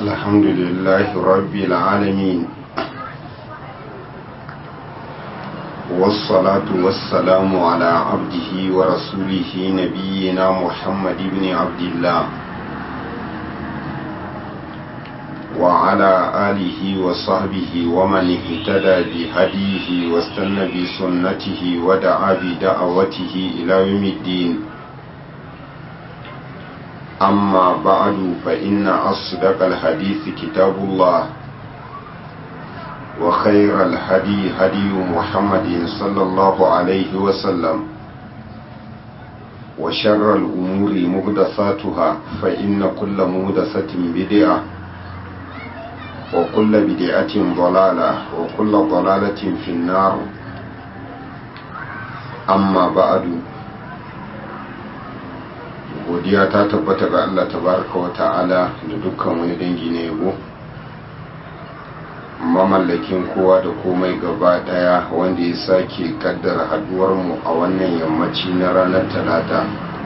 الحمد لله رب العالمين والصلاة والسلام على عبده ورسوله نبينا محمد بن عبد الله وعلى آله وصحبه ومن اهتدى بهديه واستنى بسنته ودعا بدعوته إلى يوم الدين أما بعد فإن أصدق الحديث كتاب الله وخير الهدي هدي محمد صلى الله عليه وسلم وشر الأمور مهدثاتها فإن كل مهدثة بدعة وكل بدعة ضلالة وكل ضلالة في النار أما بعد godiya ta tabbata ga Allah tabaraka wa ta'ala da dukkan wani dangi na yabo mamallakin kowa da komai gaba daya wanda ya sake kaddara haduwar mu a wannan yammaci na ranar talata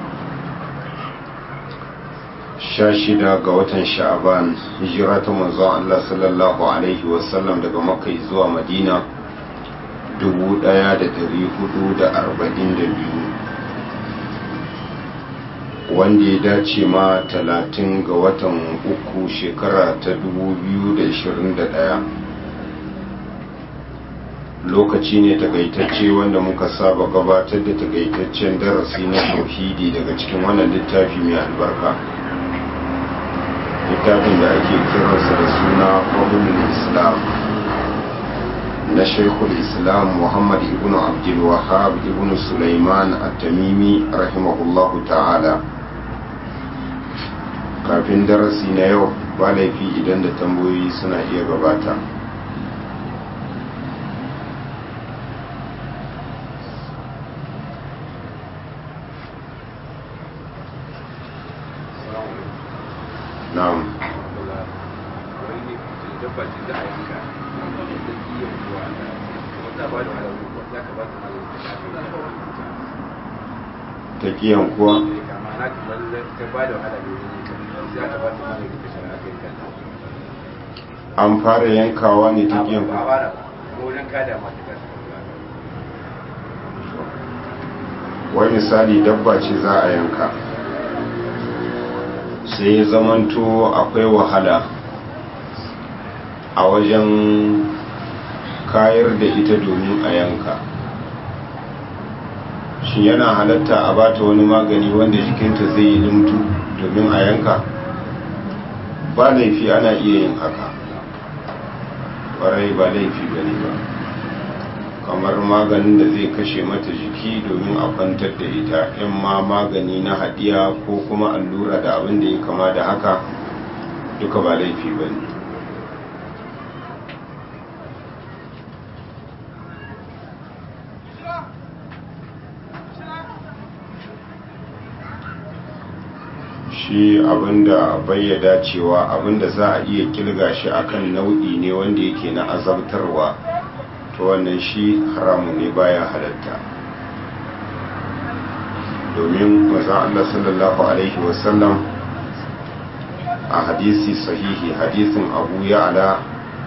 sha shida ga watan sha'aban hijira ta manzon Allah sallallahu alaihi wasallam daga makka zuwa madina 1442 wanda ya dace ma talatin ga watan uku shekara ta 2021 lokaci ne takaitacce wanda muka saba gabatar da takaitaccen darasi na tauhidi daga cikin wannan littafi mai albarka littafin da ake kiransa da suna fahimul islam na shaikul islam muhammad ibn abdul wahab ibn sulaiman at-tamimi rahimahullahu ta'ala kafin darasi na yau ba laifi idan da tambayoyi suna iya gabata na'am ta kiyan kuwa an fara yankawa ne ta kiyan kuwa wai misali dabba ce za a yanka sai zamanto akwai wahala a wajen kayar da ita domin a yanka shi yana halatta a bata wani magani wanda jikinta zai yi limtu domin a yanka ba laifi ana iya yin haka ƙwarai ba laifi gani ba kamar maganin da zai kashe mata jiki domin a kwantar da ita in ma magani na hadiya ko kuma allura da abin da ya kama da haka duka ba laifi ba ne shi abinda bayyada cewa abinda za a iya kilga shi akan nau'i ne wanda yake na azabtarwa to wannan shi haramu ne baya halatta domin maza Allah sallallahu alaihi wasallam a hadisi sahihi hadisin abu ya'ala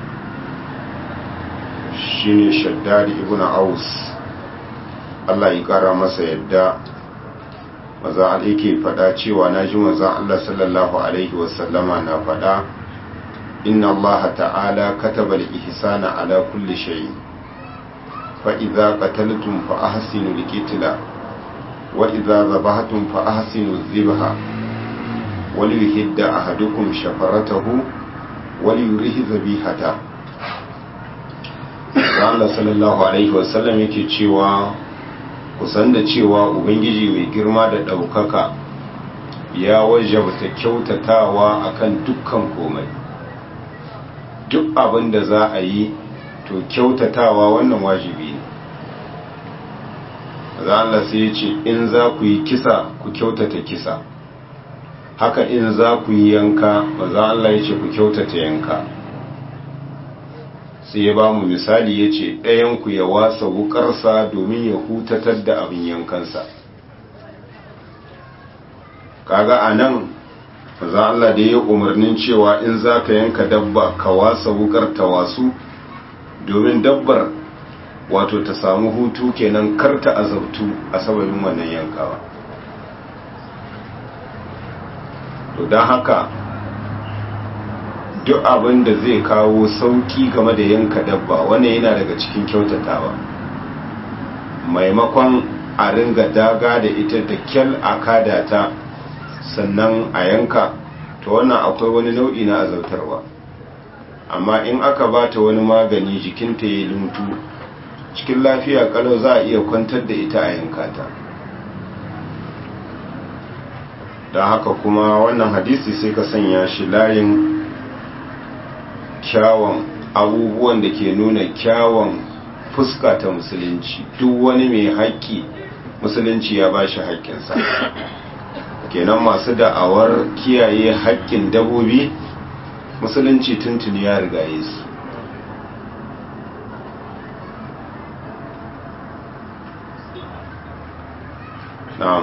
shine shaddadi ibn aus Allah ya kara masa yadda maza yake fada cewa na ji maza Allah sallallahu alaihi wasallama na fada inna Allah ta'ala kataba al-ihsana ala kulli shay fa idza qataltum fa ahsinu al-qitla wa idza zabahtum fa ahsinu adh-dhabha wa liyuhidda ahadukum shafaratahu wa liyurihi dhabihata Allah sallallahu alaihi wasallam yake cewa kusan da cewa ubangiji mai girma da ɗaukaka ya wajabta kyautatawa akan dukkan komai duk abin da za a yi to kyautatawa wannan wajibi ne za Allah sai ya ce in za ku yi kisa ku kyautata kisa haka in za ku yi yanka ba za Allah ya ce ku kyautata yanka sai ya ba mu misali ya ce ɗayanku ya wasa wukarsa domin ya hutatar da abin yankansa kaga a nan maza Allah da ya umarnin cewa in za ka yanka dabba ka wasa wukar ta wasu domin dabbar wato ta samu hutu kenan karta azabtu a sababin wannan yankawa to don haka duk abin da zai kawo sauki game da yanka dabba wannan yana daga cikin kyautatawa maimakon a ringa daga da ita da kyal a kada ta sannan a yanka to wannan akwai wani nau'i na azautarwa amma in aka ba ta wani magani jikinta ya lumtu cikin lafiya kalau za a iya kwantar da ita a yanka ta don haka kuma wannan hadisi sai ka sanya shi layin kyawun abubuwan da ke nuna kyawun fuska ta musulunci duk wani mai haƙƙi musulunci ya ba shi haƙƙinsa kenan masu da'awar kiyaye haƙƙin dabobi musulunci tuntuni ya riga su na'am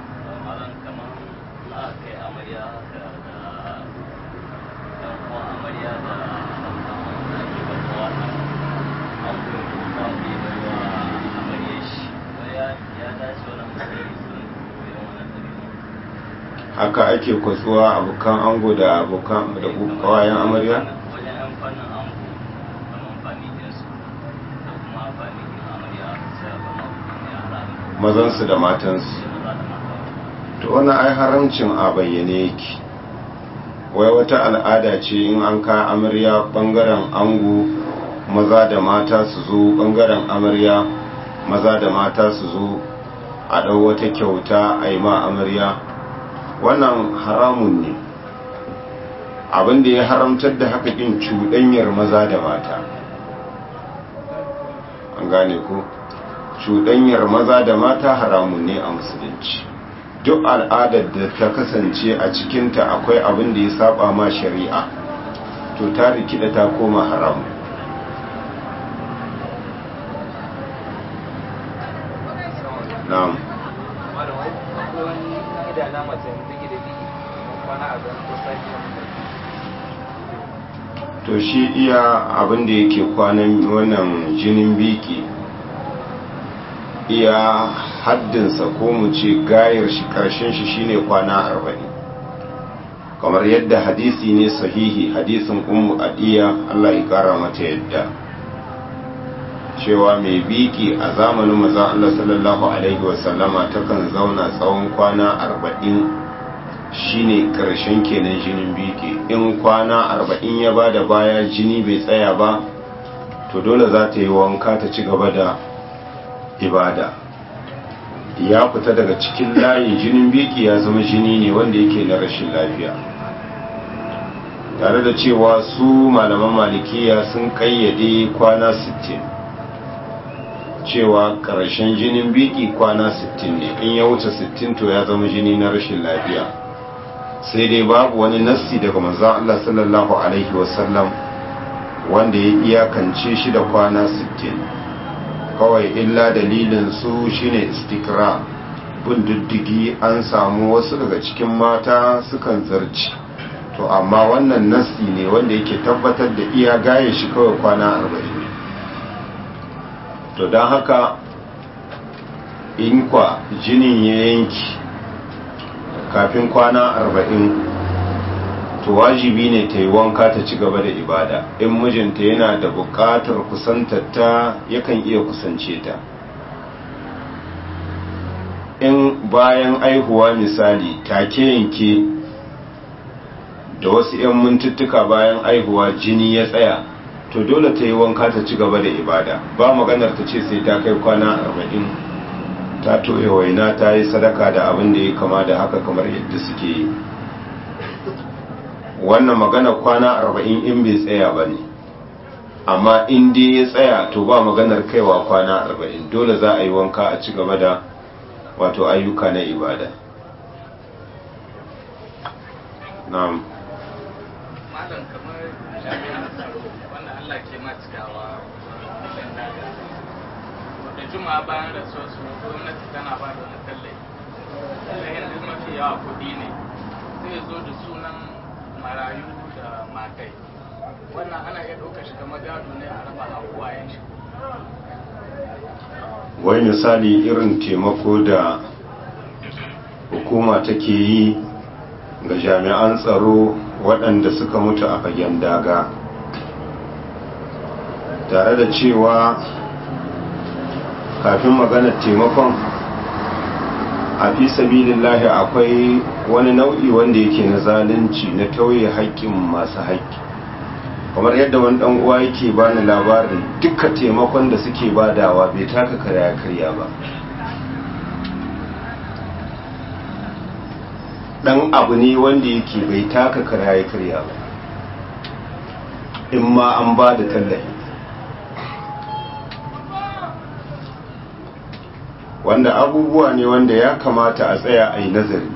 haka ake kwatsuwa abokan ango da abokan da kawayen amarya mazansu da matansu to wani ai haramcin a bayyane yake wai wata al'ada ce in an ka amarya bangaren ango maza da mata su zo bangaren amarya maza da mata su zo a ɗau wata kyauta a yi ma amarya wannan haramun ne abinda ya haramtar da haka kin cuɗanyar maza da mata an gane ko cuɗanyar maza da mata haramun ne a musulunci duk al'adar da ta kasance a cikinta akwai abin da ya saba ma shari'a to ta rikida ta koma haramu na'am to shi iya abin da yake kwanan wannan jinin biki iya haddinsa ko mu ce gayar shi karshen shi shine kwana arba'in kamar yadda hadisi ne sahihi hadisin ummu adiya Allah ya kara mata yadda cewa mai biki a zamanin maza Allah sallallahu alaihi wasallama takan zauna tsawon kwana arba'in shine karshen kenan jinin biki in kwana arba'in ya bada baya jini bai tsaya ba to dole za ta yi wanka ta ci gaba da ibada ya fita daga cikin layin jinin biki ya zama jini ne wanda yake na rashin lafiya tare da cewa su malaman malikiya sun kayyade kwana 60 cewa karshen jinin biki kwana 60 ne in ya wuce 60 to ya zama jini na rashin lafiya sai dai babu wani nassi daga manzon Allah sallallahu alaihi wasallam wanda ya iyakance shi da kwana 60 kawai illa dalilin su shine istikra bin diddigi an samu wasu daga cikin mata sukan zarci to amma wannan nasi ne wanda yake tabbatar da iya gaye shi kawai kwana arba'in ne to don haka in kwa jinin ya yanki kafin kwana arba'in to wajibi ne ta yi wanka ta ci gaba da ibada in mijinta yana da buƙatar kusantarta yakan iya kusance ta in bayan aihuwa misali take yanke da wasu 'yan mintuttuka bayan aihuwa jini ya tsaya to dole ta yi wanka ta ci gaba da ibada ba maganar ta ce sai ta kai kwana arba'in ta toye waina ta yi sadaka da abin da ya kama da haka kamar yadda suke yi wannan magana kwana arba'in in bai tsaya ba ne amma in dai ya tsaya to ba maganar kaiwa kwana arba'in dole za a yi wanka a ci gaba da wato ayyuka na ibada na'am malam kamar jami'an tsaro wanda Allah ke ma cikawa da juma'a bayan rasuwar su gwamnati tana ba da wani tallafi tallahin duk mafi yawa kuɗi ne sai zai zo da sunan marayu da matai wannan ana iya ɗaukar shi kamar gado ne a raba a uwayen shi wai misali irin taimako da hukuma take yi ga jami'an tsaro waɗanda suka mutu a fagen daga tare da cewa kafin maganar taimakon a fi sabilillahi akwai wani nau'i wanda yake na zalunci na tauye haƙƙin masu haƙƙi kamar yadda wani ɗan uwa yake bani labarin duka taimakon da suke badawa bai taka karya karya ba ɗan abu ne wanda yake bai taka karya karya ba in ma an ba da tallafi wanda abubuwa ne wanda ya kamata a tsaya a yi nazari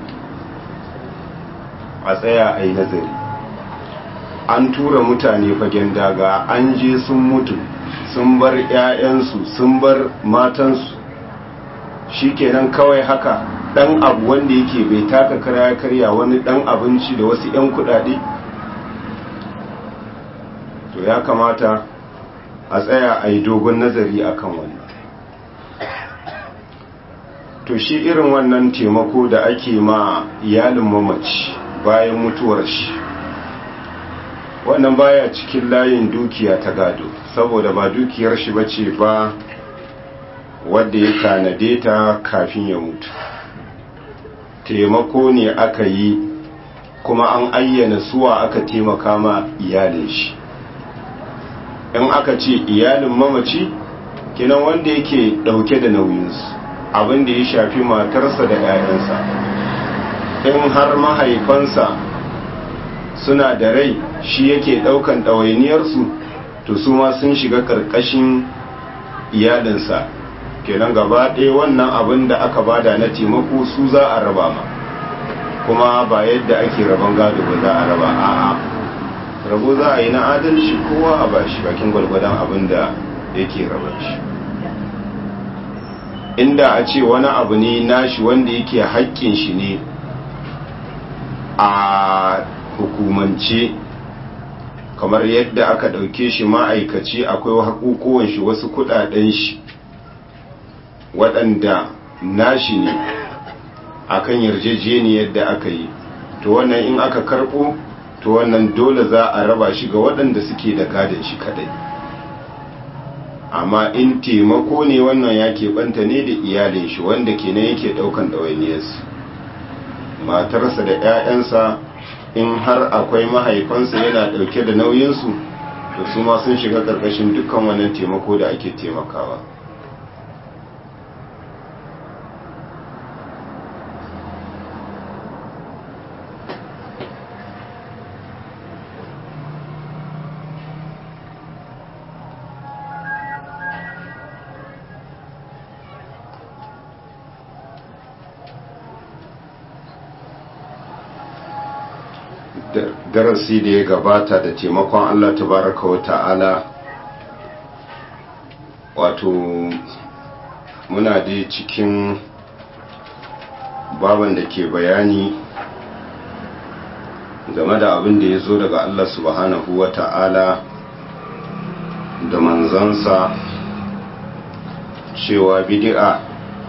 a tsaya a yi nazari an tura mutane fagen daga an je sun mutu sun bar 'ya'yansu sun bar matansu shikenan kawai haka dan abu wanda yake bai taka karya karya wani dan abinci da wasu 'yan kudade to ya kamata a tsaya a yi dogon nazari akan wannan to shi irin wannan taimako da ake ma iyalin mamaci bayan mutuwar shi wannan baya cikin layin dukiya ta gado saboda ba dukiyar shi bace ba wadda ya tanade ta kafin ya mutu taimako ne aka yi kuma an ayyana suwa aka taimaka ma iyalin shi in aka ce iyalin mamaci kinan wanda yake dauke da nauyinsu abin da ya shafi matarsa da 'ya'yansa in har mahaifansa suna da rai shi yake daukan ɗawainiyarsu to su ma sun shiga ƙarƙashin iyalinsa kenan gaba ɗaya wannan abin da aka bada na taimako su za a raba ma kuma ba yadda ake raban gado ba za a raba a'a rabo za a yi na adalci kowa a bashi bakin gwalgwadon abin da yake raban shi inda a ce wani abu ne nashi wanda yake haƙƙin shi ne a hukumance kamar yadda aka ɗauke shi ma'aikaci akwai haƙuƙuwan shi wasu kuɗaɗen shi waɗanda nashi ne akan yarjejeniyar da aka yi to wannan in aka karɓo to wannan dole za a raba shi ga waɗanda suke da gadon shi kadai amma in taimako ne wannan ya keɓanta ne da iyalin shi wanda kenan yake ɗaukan ɗawainiyarsu matarsa da 'ya'yansa in har akwai mahaifansa yana ɗauke da nauyinsu to su ma sun shiga ƙarƙashin dukkan wannan taimako da ake taimakawa darasi da ya gabata da taimakon Allah tabaraka wa ta'ala wato muna da cikin baban da ke bayani game da abin da ya zo daga Allah subhanahu wa ta'ala da manzansa cewa bidi'a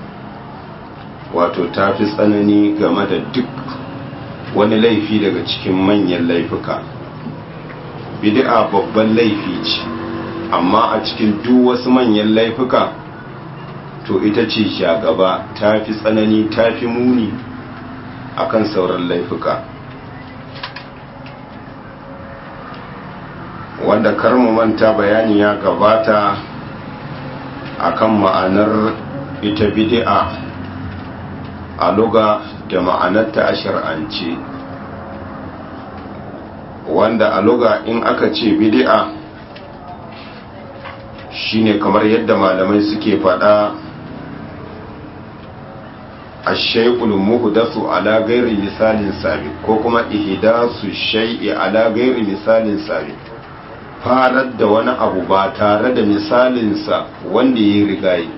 wato ta fi tsanani game da duk wani laifi daga cikin manyan laifuka bid'a babban laifi ce amma a cikin duk wasu manyan laifuka to ita ce shagaba ta fi tsanani ta fi muni akan sauran laifuka wanda karmu manta bayani ya gabata akan ma'anar ita bid'a a luga da ma'anarta a shar'ance wanda a luga in aka ce bid'a shine kamar yadda malamai suke faɗa ashay'ul muhdathu ala ghairi misalin sabiq ko kuma ihdasu shay'i ala ghairi misalin sabiq farar da wani abu ba tare da misalinsa wanda ya rigayi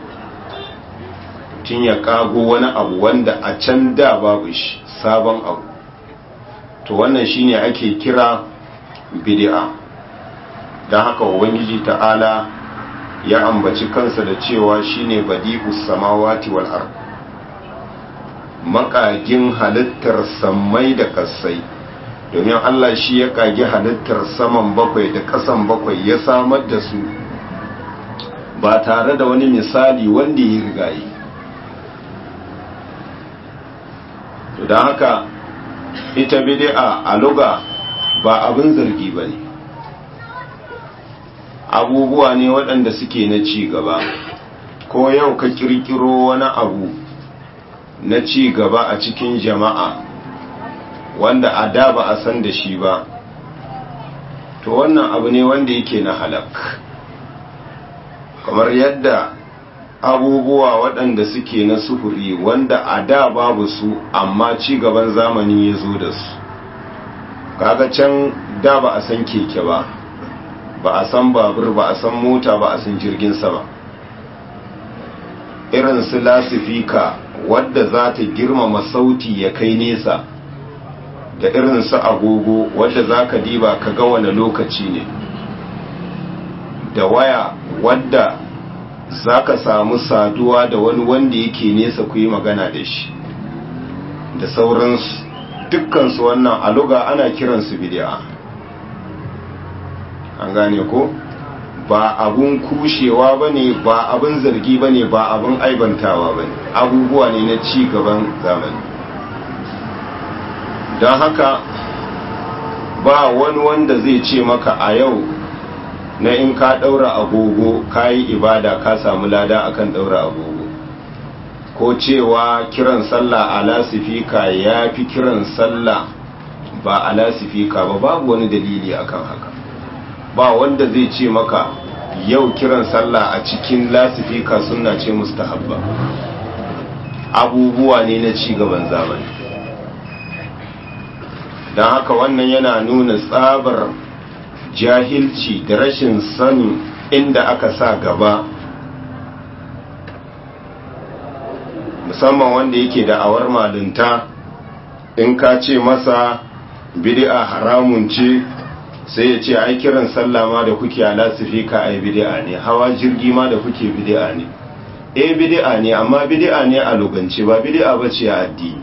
tun ya kago wani abu wanda a can da babu shi sabon abu to wannan shine ake kira bid'a don haka ubangiji ta'ala ya ambaci kansa da cewa shine badi'us samawati wal ard makagin halittar sammai da kasai domin Allah shi ya kage halittar saman bakwai da kasan bakwai ya samar da su ba tare da wani misali wanda ya rigayi to don haka ita bid'a a luga ba abin zargi ba ne abubuwa ne waɗanda suke na ci gaba ko yau ka kirkiro wani abu na ci gaba a cikin jama'a wanda a da ba a san da shi ba to wannan abu ne wanda yake na halak kamar yadda abubuwa waɗanda suke na sufuri wanda a da babu su amma ci gaban zamani ya zo da su kaga can da ba a san keke ba ba a san babur ba a san mota ba a san jirgin sama irin su lasifika wadda za ta girmama sauti ya kai nesa da irin su agogo wadda za ka diba ka ga wani lokaci ne da waya wadda za ka samu saduwa da wani wanda yake nesa ku yi magana da shi da sauransu dukkansu wannan aluga ana kiransu bidi'a an gane ko ba abun kushewa ba ne ba abun zargi ba ne ba abun aibantawa ba ne abubuwa ne na ci gaban zamani don haka ba wani wanda zai ce maka a yau na in ka ɗaura agogo ka yi ibada ka samu lada akan ɗaura agogo ko cewa kiran sallah a lasifika ya fi kiran sallah ba a lasifika ba babu wani dalili akan haka ba wanda zai ce maka yau kiran sallah a cikin lasifika suna ce mustahabba abubuwa ne na cigaban zamani don haka wannan yana nuna tsabar jahilci da rashin sani inda aka sa gaba musamman wanda yake da awar malinta in ka ce masa bid'a haramun ce sai ya ce ai kiran sallah ma da kuke a lasifika ai bid'a ne hawa jirgi ma da kuke bid'a ne eh bid'a ne amma bid'a ne a lugance ba bid'a bace a addini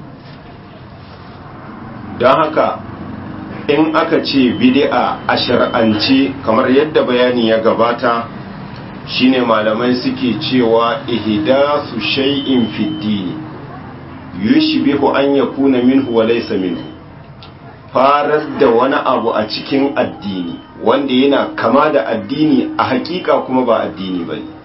don haka in aka ce bid'a a shar'ance kamar yadda bayani ya gabata shine malamai suke cewa ihdasu shay'in fi dini yushbihu an yakuna minhu wa laysa minhu farar da wani abu a cikin addini wanda yana kama da addini a hakika kuma ba addini ba ne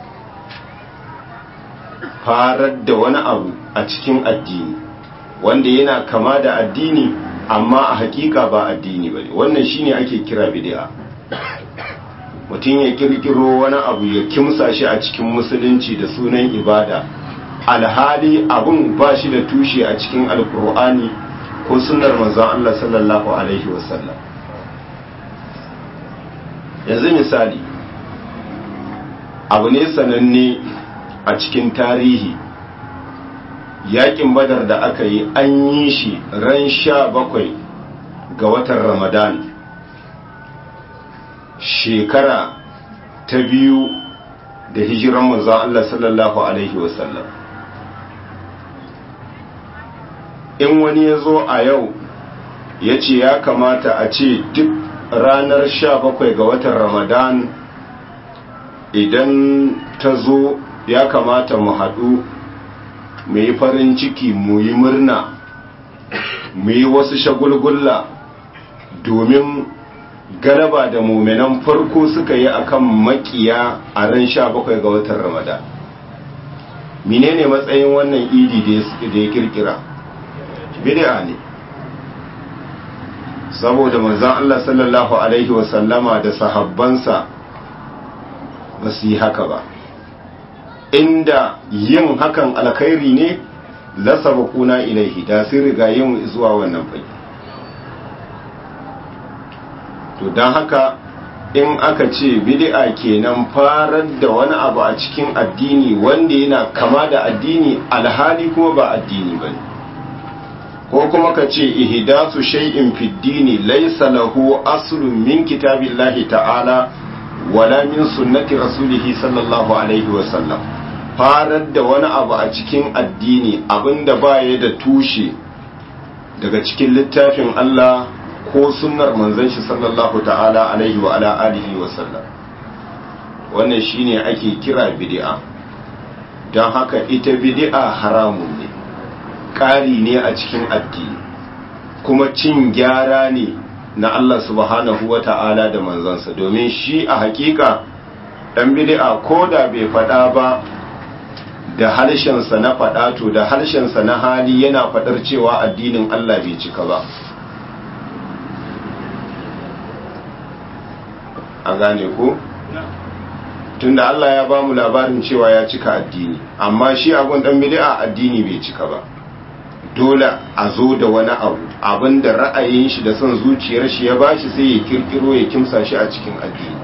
farar da wani abu a cikin addini wanda yana kama da addini amma a hakika ba addini ba ne wannan shine ake kira bid'a mutum ya kirkiro wani abu ya kimsa shi a cikin musulunci da sunan ibada alhali abun ba shi da tushe a cikin alkur'ani ko sunnar manzon Allah sallallahu alaihi wasallam yanzu misali abu ne sananne a cikin tarihi yakin badar da aka yi an yi shi ran sha bakwai ga watan ramadan shekara ta biyu da hijiran manzon Allah sallallahu alaihi wasallam in wani ya zo a yau ya ce ya kamata a ce duk ranar sha bakwai ga watan ramadan idan ta zo ya kamata mu haɗu mu yi farin ciki mu yi murna mu yi wasu shagulgulla domin galaba da muminan farko suka yi akan makiya a ran sha bakwai ga watan ramadan menene matsayin wannan idi da ya kirkira bid'a ne saboda manzon Allah sallallahu alaihi wasallama da sahabbansa ba su yi haka ba inda yin hakan alkhairi ne la sabaquna ilaihi da sun riga yin zuwa wannan fage to dan haka in aka ce bid'a kenan farar da wani abu a cikin addini wanda yana kama da addini alhali kuma ba addini bane ko kuma ka ce ihdasu shay'in fid dini laysa lahu aslun min kitabillahi ta'ala wala min sunnati rasulih sallallahu alaihi wa sallam farar da wani abu a cikin addini abinda baya da tushe daga cikin littafin Allah ko sunnar manzon shi sallallahu ta'ala alaihi wa ala alihi wa sallam wannan shine ake kira bid'a don haka ita bid'a haramun ne ƙari ne a cikin addini kuma cin gyara ne na Allah subhanahu wa ta'ala da manzansa domin shi a hakika ɗan bid'a ko da bai faɗa ba da harshensa na faɗa to da harshensa na hali yana faɗar cewa addinin Allah bai cika ba a gane ko? tunda Allah ya bamu labarin cewa ya cika addini amma shi abun dan bid'a addini bai cika ba dole a zo da wani abu abinda ra'ayin shi da son zuciyar shi ya bashi sai ya kirkiro ya kimsa shi a cikin addini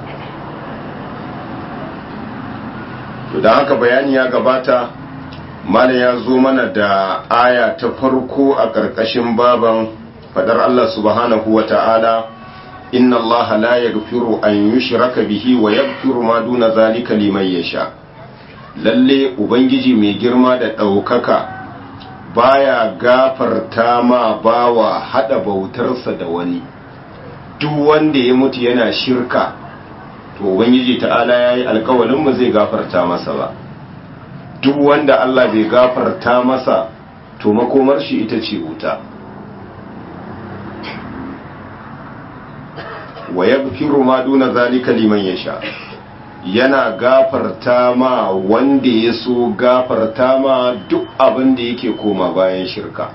to dan haka bayani ya gabata malam ya zo mana da aya ta farko a ƙarƙashin baban fadar Allah subhanahu wa ta'ala inna Allah la yaghfiru an yushraka bihi wa yaghfiru ma duna zalika liman yasha lalle ubangiji mai girma da daukaka baya gafarta ma bawa hada bautarsa da wani duk wanda ya mutu yana shirka to ubangiji ta'ala yayi alƙawarin mu zai gafarta masa ba duk wanda Allah bai gafarta masa to makomar shi ita ce wuta wa yaghfiru ma duna zalika liman yasha yana gafarta ma wanda ya so gafarta ma duk abin da yake koma bayan shirka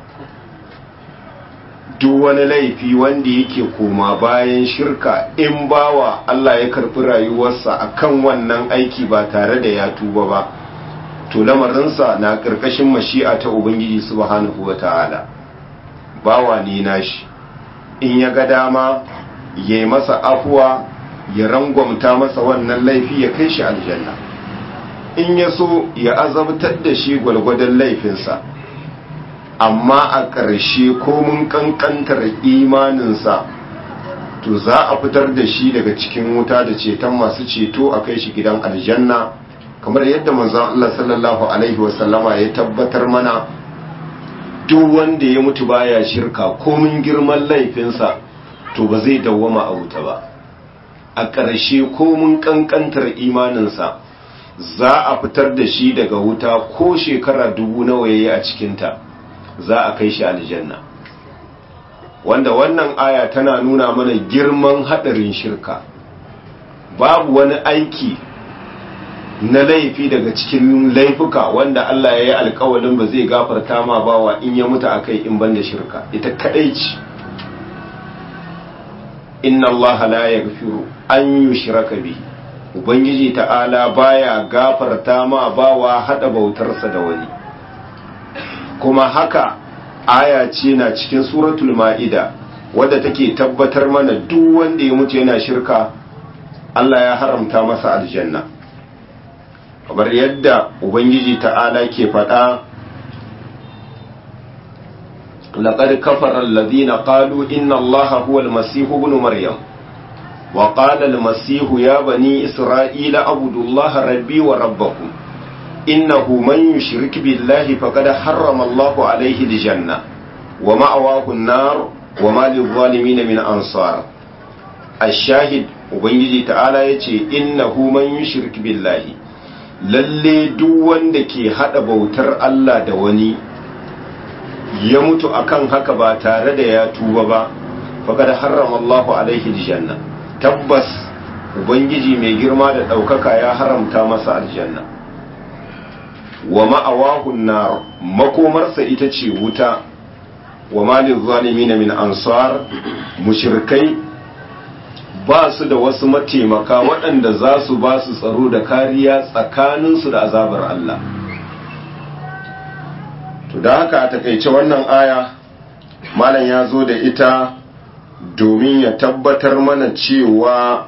duk wani laifi wanda yake koma bayan shirka in bawa Allah ya karfi rayuwarsa akan wannan aiki ba tare da ya tuba ba to lamarinsa na ƙarƙashin mashi'a ta ubangiji subhanahu wata'ala bawa ne nashi in ya ga dama ya yi masa afuwa ya rangwamta masa wannan laifi ya kai shi aljanna in ya so ya azabtar da shi gwalgwadon laifinsa amma a ƙarshe komin ƙanƙantar imaninsa to za a fitar da shi daga cikin wuta da ceton masu ceto a kai shi gidan aljanna kamar yadda manzon Allah sallallahu alaihi wasallama ya tabbatar mana duk wanda ya mutu baya shirka komin girman laifinsa to ba zai dawwama a wuta ba a ƙarshe komin ƙanƙantar imaninsa za a fitar da shi daga wuta ko shekara dubu nawa yayi a cikinta za a kai shi aljanna wanda wannan aya tana nuna mana girman haɗarin shirka babu wani aiki na laifi daga cikin laifuka wanda Allah ya yi alkawalin ba zai gafarta ma bawa in ya mutu akai in banda shirka ita kadai ce inna Allah la yaghfiru an yushraka bi ubangiji ta'ala baya gafarta ma bawa hada bautarsa da wani kuma haka aya ce na cikin suratul ma'ida wadda take tabbatar mana duk wanda ya mutu yana shirka Allah ya haramta masa aljanna kamar yadda ubangiji ta'ala ke faɗa laqad kafara alladhina qalu inna allaha huwa almasih ibn maryam wa qala almasih ya bani isra'ila abudu allaha rabbi wa rabbakum innahu man yushrik billahi faqad harrama allahu alayhi aljanna wa ma'awahu an-nar wa ma lil-zalimin min ansar ash-shahid ubangiji ta'ala yace innahu man yushrik billahi lalle duk wanda ke hada bautar Allah da wani ya mutu akan haka ba tare da ya tuba ba faqad harrama Allahu alaihi aljanna tabbas ubangiji mai girma da daukaka ya haramta masa aljanna wa ma'awahu nar makomarsa ita ce wuta wa malil zalimin min ansar mushrikai ba su da wasu mataimaka waɗanda za su ba su tsaro da kariya tsakaninsu da azabar Allah. To da haka a takaice wannan aya, Malam ya zo da ita domin ya tabbatar mana cewa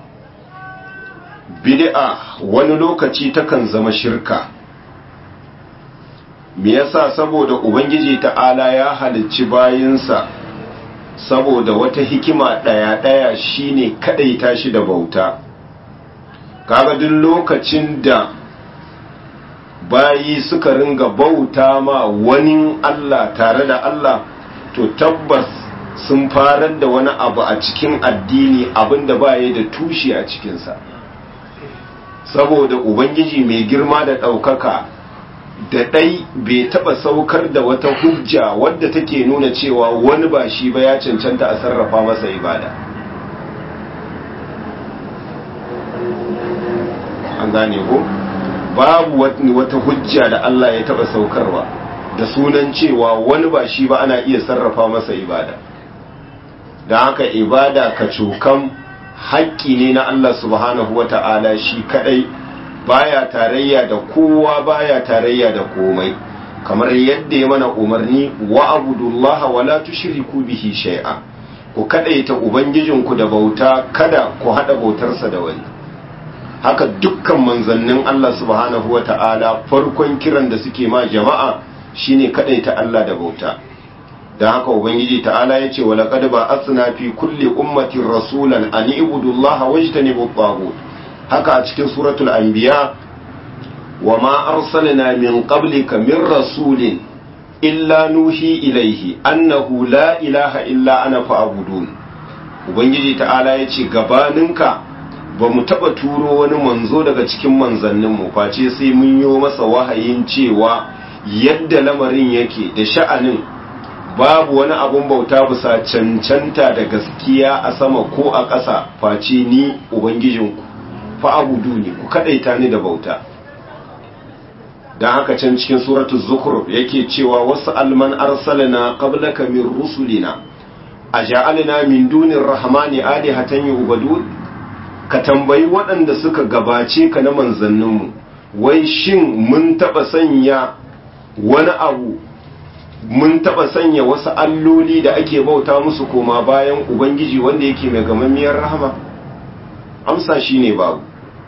bid'a wani lokaci takan zama shirka. me yasa saboda ubangiji ta'ala ya halicci bayinsa saboda wata hikima ɗaya-ɗaya shine kadaita shi da bauta kaga duk lokacin da bayi suka ringa bauta ma wani Allah tare da Allah to tabbas sun farar da wani abu a cikin addini abinda baya da tushe a cikinsa saboda ubangiji mai girma da ɗaukaka da ɗai bai taɓa saukar da wata hujja wadda take nuna cewa wani ba shi ba ya cancanta a sarrafa masa ibada an gane ko babu wata hujja da Allah ya taɓa saukarwa da sunan cewa wani ba shi ba ana iya sarrafa masa ibada da haka ibada ka cokan haƙƙi ne na Allah subhanahu wa ta'ala shi kaɗai baya tarayya da kowa baya tarayya da komai kamar yadda ya mana umarni wa abudullaha wa la tushriku bihi shay'a ku kadaita ubangijinku da bauta kada ku hada bautarsa da wani haka dukkan manzannin Allah subhanahu wata'ala farkon kiran da suke ma jama'a shine kadaita Allah da bauta dan haka ubangiji ta'ala yace wa laqad ba'athna fi kulli ummatin rasulan an ibudullaha wajtanibu at haka a cikin suratul anbiya wa ma arsalna min qablika min rasulin illa nuhi ilaihi annahu la ilaha illa ana fa'budun ubangiji ta'ala yace gabaninka ba mu taba turo wani manzo daga cikin manzannin mu face sai mun yi masa wahayin cewa yadda lamarin yake da sha'anin babu wani abun bauta bisa cancanta da gaskiya a sama ko a ƙasa face ni ubangijinku fa'abudu ne ku kadaita ni da bauta don haka can cikin suratu zukur yake cewa wasu alman arsalina qablaka min rusulina a ja'alina min dunin rahmani alihatan yu'badun ka tambayi waɗanda suka gabace ka na manzanninmu wai shin mun taɓa sanya wani abu mun taɓa sanya wasu alloli da ake bauta musu koma bayan ubangiji wanda yake mai gamammiyar rahama amsa shine babu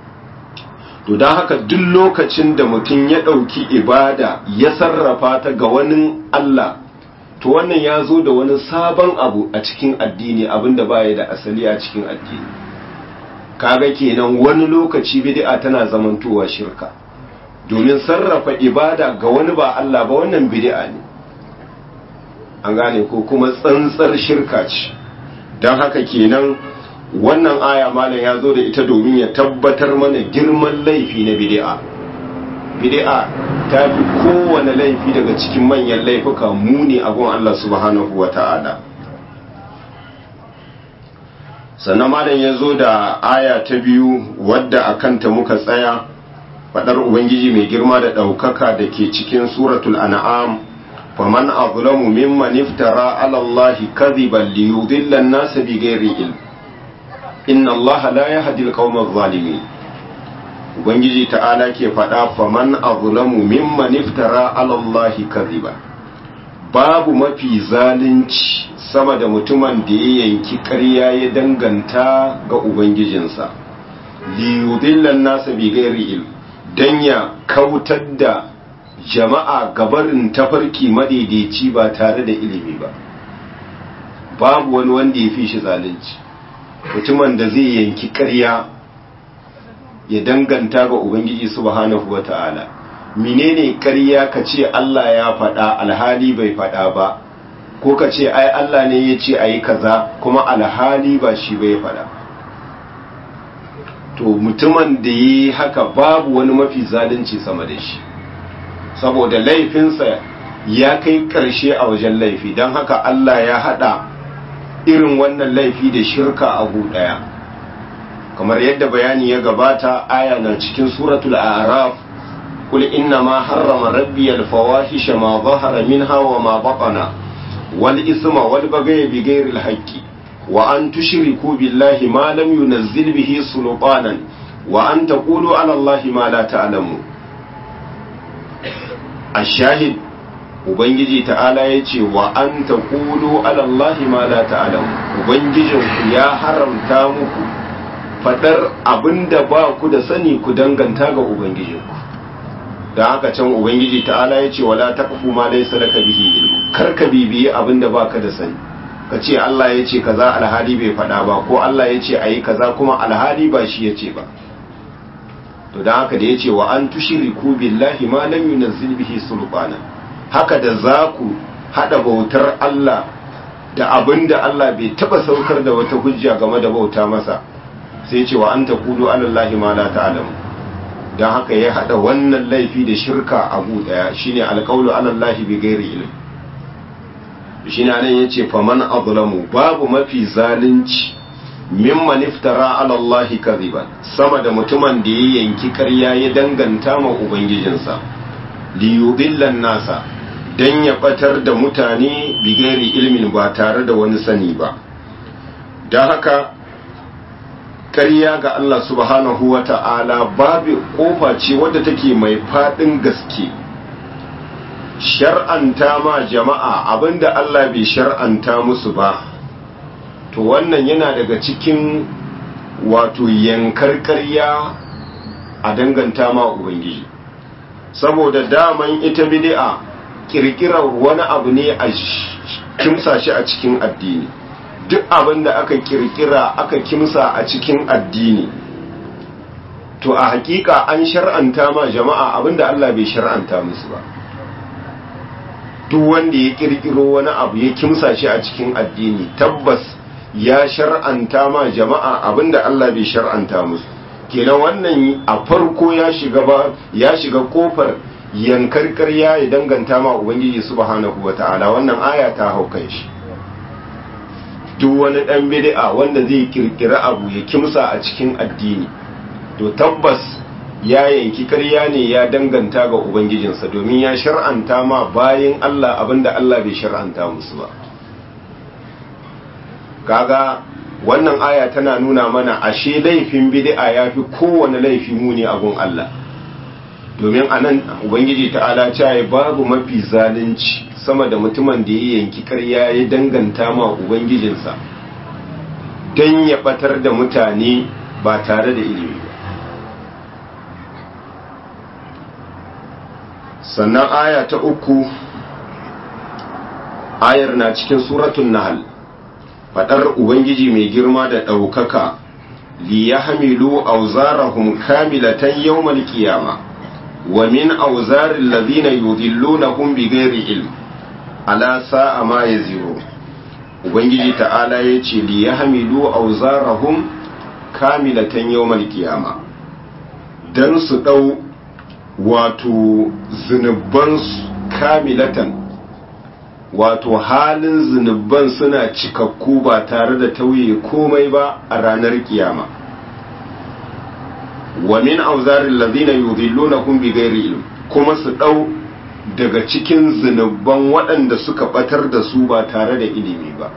to don haka duk lokacin da mutum ya ɗauki ibada ya sarrafa ta ga wani Allah to wannan ya zo da wani sabon abu a cikin addini abinda baya da asali a cikin addini kaga kenan wani lokaci bid'a tana zamantowa shirka domin sarrafa ibada ga wani ba Allah ba wannan bid'a ne an gane ko kuma tsantsar shirka ce don haka kenan wannan aya malam ya zo da ita domin ya tabbatar mana girman laifi na bid'a bid'a ta fi kowane laifi daga cikin manyan laifuka muni a gun Allah subhanahu wa ta'ala sannan malam ya zo da aya ta biyu wadda a kanta muka tsaya faɗar ubangiji mai girma da ɗaukaka da ke cikin suratul an'am faman azlamu mimman iftara ala allahi kadhiban liyudilla an-nasa bighairi ilm inna allaha la yahdi al-qawma adh-dhalimin ubangiji ta'ala ke faɗa faman azlamu mimman iftara ala allahi kadhiban babu mafi zalunci sama da mutumin da ya yanki ƙarya ya danganta ga ubangijinsa liyudillan nasa bi gairi il dan ya kautar da jama'a gabarin tafarki madaidaici ba tare da ilimi ba babu wani wanda ya fi shi zalunci mutumin da zai yanki ƙarya ya danganta ga ubangiji subhanahu wata'ala menene ƙarya ka ce Allah ya faɗa alhali bai faɗa ba ko ka ce ai Allah ne ya ce ayi kaza kuma alhali ba shi bai faɗa to mutumin da yi haka babu wani mafi zalunci sama da shi saboda laifinsa ya kai ƙarshe a wajen laifi don haka Allah ya haɗa irin wannan laifi da shirka a ɗaya kamar yadda bayani ya gabata aya na cikin suratul araf قل إنما حرم ربي الفواحش ما ظهر منها وما بطن والإثم والبغي بغير الحق وأن تشركوا بالله ما لم ينزل به سلطانا وأن تقولوا على الله ما لا تعلمون الشاهد Ubangiji ta'ala ya ce wa an ta kudu alallahi ma la ta'alamu Ubangijinku ya haramta muku faɗar abin da ba ku da sani ku danganta ga Ubangijinku da haka can ubangiji ta'ala ya ce wala taqfu ma laysa laka bihi ilmu kar ka bibiye abin da baka da sani ka ce Allah ya ce kaza alhali bai faɗa ba ko Allah ya ce ayi kaza kuma alhali ba shi ya ce ba to da haka da ya ce wa an tushriku billahi ma lam yunzil bihi sulbana haka da za ku hada bautar Allah da abin da Allah bai taba saukar da wata hujja game da bauta masa sai ce wa an taqulu alallahi ma la ta'lamu don haka ya haɗa wannan laifi da shirka abu ɗaya shine alƙawlu alallahi bi gairi ilm shine nan yace faman azlamu babu mafi zalunci mimman iftara alallahi kadhiban sama da mutumin da ya yanki ƙarya ya danganta ma ubangijinsa li yudillan nasa dan ya batar da mutane bi gairi ilmin ba tare da wani sani ba don haka ƙarya ga Allah subhanahu wa ta'ala babu ƙofa ce wadda take mai faɗin gaske shar'anta ma jama'a abinda Allah bai shar'anta musu ba to wannan yana daga cikin wato yankar ƙarya a danganta ma Ubangiji saboda daman ita bid'a kirkirar wani abu ne a kimsa shi a cikin addini duk abin da aka kirkira aka kimsa a cikin addini to a hakika an shar'anta ma jama'a abin da Allah bai shar'anta musu ba duk wanda ya kirkiro wani abu ya kimsa shi a cikin addini tabbas ya shar'anta ma jama'a abin da Allah bai shar'anta musu kenan wannan a farko ya shiga ba ya shiga kofar yankar ƙarya ya danganta ma ubangiji subhanahu wata'ala wannan aya ta haukan shi duk wani ɗan bid'a wanda zai kirkira abu ya kimsa a cikin addini to tabbas ya yanki karya ne ya danganta ga ubangijinsa domin ya shar'anta ma bayan Allah abinda Allah bai shar'anta musu ba kaga wannan aya tana nuna mana ashe laifin bid'a yafi kowane laifi muni a gun Allah domin anan ubangiji ta'ala cewa babu mafi zalunci sama da mutumin da ya yanki karya ya danganta ma ubangijinsa don ya batar da mutane ba tare da ilimi ba sannan aya ta uku ayar na cikin suratun nahal fadar ubangiji mai girma da ɗaukaka li ya hamilu auzarahum kamilatan yawmal qiyama wa min auzarin ladina yudillunahum bighairi ilm ala sa'a ma yaziru ubangiji ta'ala ya ce li ya hamilu auzarahum kamilatan yawmal qiyama dan su dau wato zunubansu kamilatan wato halin zunuban suna cikakku ba tare da tauye komai ba a ranar kiyama wa min auzarin lazina yudhillunakum bighairi ilm kuma su dau daga cikin zunuban waɗanda suka batar da su ba tare da ilimi ba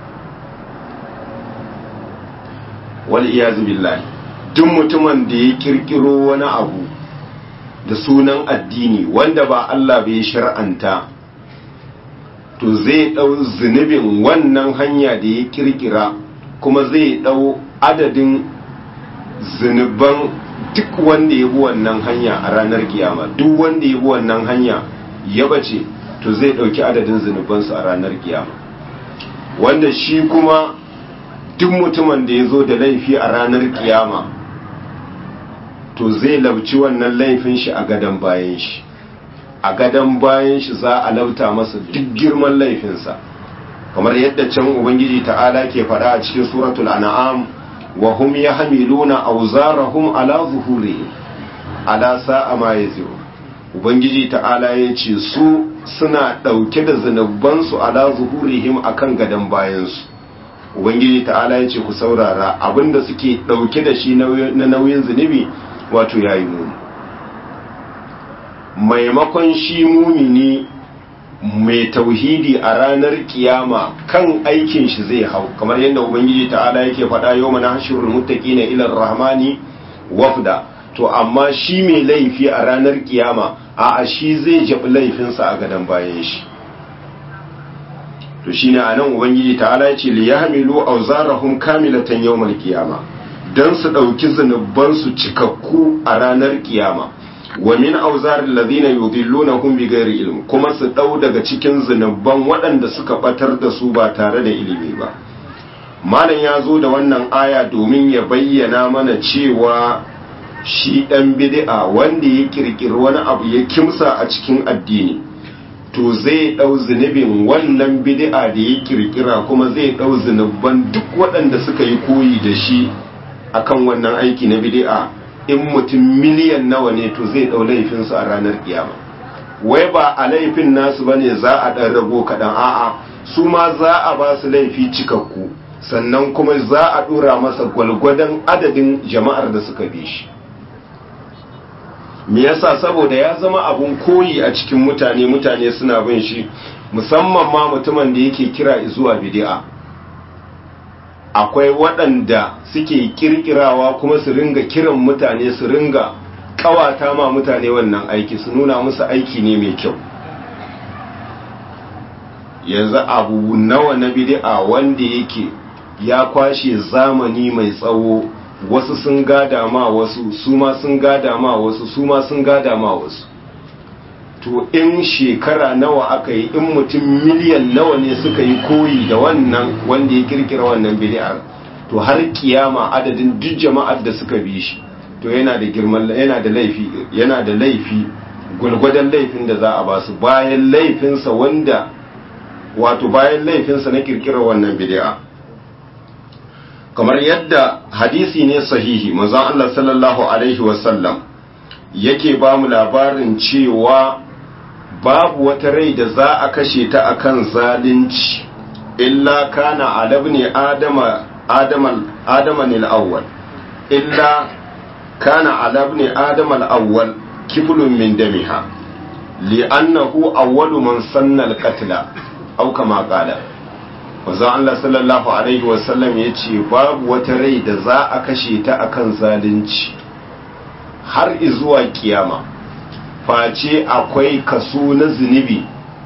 wal iyazu billahi duk mutumin da ya kirkiro wani abu da sunan addini wanda ba Allah bai shar'anta to zai ɗau zunubin wannan hanya da ya kirkira kuma zai ɗau adadin zunuban duk wanda ya bi wannan hanya a ranar kiyama duk wanda ya bi wannan hanya ya bace to zai ɗauki adadin zunubansu a ranar kiyama wanda shi kuma duk mutumin da ya zo da laifi a ranar kiyama to zai labci wannan laifin shi a gadon bayan shi a gadon bayan shi za a lauta masa duk girman laifinsa kamar yadda can ubangiji ta'ala ke faɗa a cikin suratul an'am wa hum yahmiluna awzarahum ala zuhurihim ala sa'a ma yaziru ubangiji ta'ala ya ce su suna ɗauke da zunubansu ala zuhurihim akan gadon bayansu ubangiji ta'ala ya ce ku saurara abinda suke ɗauke da shi na nauyin zunubi wato yayi muni maimakon shi mumini mai tauhidi a ranar kiyama kan aikin shi zai hau kamar yadda ubangiji ta'ala yake faɗa yau mana hashirul muttaqina ila rahmani wafda to amma shi mai laifi a ranar kiyama a shi zai jabi laifinsa a gadon bayan shi to shine anan ubangiji ta'ala yace li yahmilu awzarahum kamilatan yawmal qiyama dan su dauki zanuban su cikakku a ranar kiyama wa min auzarin ladina yudillunahum bighairi ilm kuma su dau daga cikin zunuban waɗanda suka batar da su ba tare da ilimi ba malam ya zo da wannan aya domin ya bayyana mana cewa shi ɗan bid'a wanda ya kirkiri wani abu ya kimsa a cikin addini to zai ɗau zunubin wannan bid'a da ya kirkira kuma zai ɗau zunuban duk waɗanda suka yi koyi da shi akan wannan aiki na bid'a in mutum miliyan nawa ne to zai ɗau laifinsu a ranar kiyama wai ba a laifin nasu bane za a ɗan rago kaɗan a'a su ma za a ba su laifi cikakku sannan kuma za a ɗora masa gwalgwadon adadin jama'ar da suka bi shi me yasa saboda ya zama abun koyi a cikin mutane mutane suna bin shi musamman ma mutumin da yake kira zuwa bid'a akwai waɗanda suke kirkirawa kuma su ringa kiran mutane su ringa kawata ma mutane wannan aiki su nuna musu aiki ne mai kyau yanzu abu nawa na bid'a wanda yake ya kwashe zamani mai tsawo wasu sun gada ma wasu su ma sun gada ma wasu su ma sun gada ma wasu to in shekara nawa aka yi in mutum miliyan nawa ne suka yi koyi da wannan wanda ya kirkira wannan bid'ar to har kiyama adadin duk jama'ar da suka bi shi to yana da girman yana da laifi yana da laifi gulgwadan laifin da za a ba su bayan laifinsa wanda wato bayan laifinsa na kirkira wannan bid'a kamar yadda hadisi ne sahihi manzon Allah sallallahu alaihi wasallam yake ba mu labarin cewa babu wata rai da za a kashe ta akan zalunci illa kana alabni adama adama adama al-awwal illa kana alabni adama al-awwal kiblun min damiha li'annahu awwalu man sanna al-qatla aw kama qala wanzan Allah sallallahu Alaihi wasallam ya ce babu wata rai da za a kashe ta akan zalunci har izuwa kiyama face akwai kaso na zunubi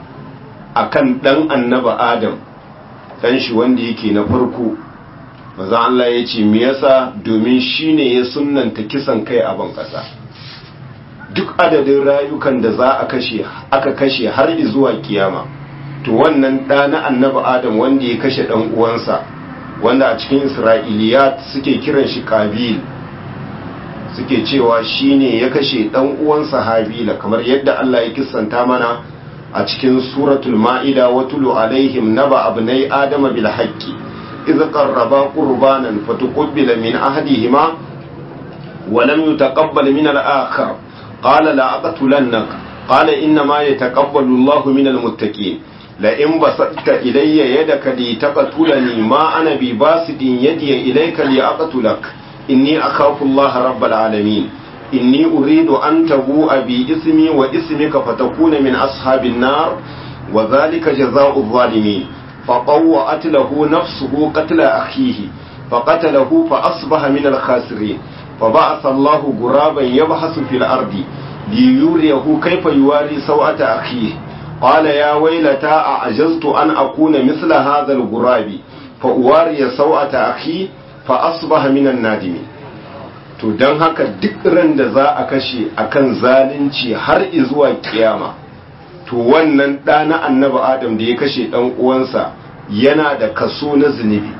akan dan annaba adam dan shi wanda yake na farko wanzan Allah ya ce me yasa domin shine ya sunnanta kisan kai a ban kasa duk adadin rayukan da za a kashe aka kashe har izuwa kiyama to wannan ɗa na annabi adam wanda ya kashe ɗan uwansa wanda a cikin isra'iliyat suke kiran shi kabil suke cewa shine ya kashe ɗan uwansa habila kamar yadda Allah ya kissanta mana a cikin suratul ma'ida wa tulu alaihim naba abnai adama bil haqqi idh qarraba qurbanan fatuqbila min ahadihima wa lam yutaqabbal min al-akhar qala la aqtulannak qala inna ma yataqabbalu Allahu min al-muttaqin لئن بسطت إلي يدك لتقتلني ما أنا بباسط يدي إليك لأقتلك إني أخاف الله رب العالمين إني أريد أن تبوء بإسمي وإسمك فتكون من أصحاب النار وذلك جزاء الظالمين فطوأت له نفسه قتل أخيه فقتله فأصبح من الخاسرين فبعث الله غرابا يبحث في الأرض ليريه كيف يواري سوءة أخيه قال يا ويلتا أعجزت أن أكون مثل هذا الغراب فأواري سوءة أخي فأصبح من النادمين to don haka duk ran da za a kashe akan zalunci har izuwa kiyama to wannan ɗa na annabi adam da ya kashe ɗan uwansa yana da kaso na zunubi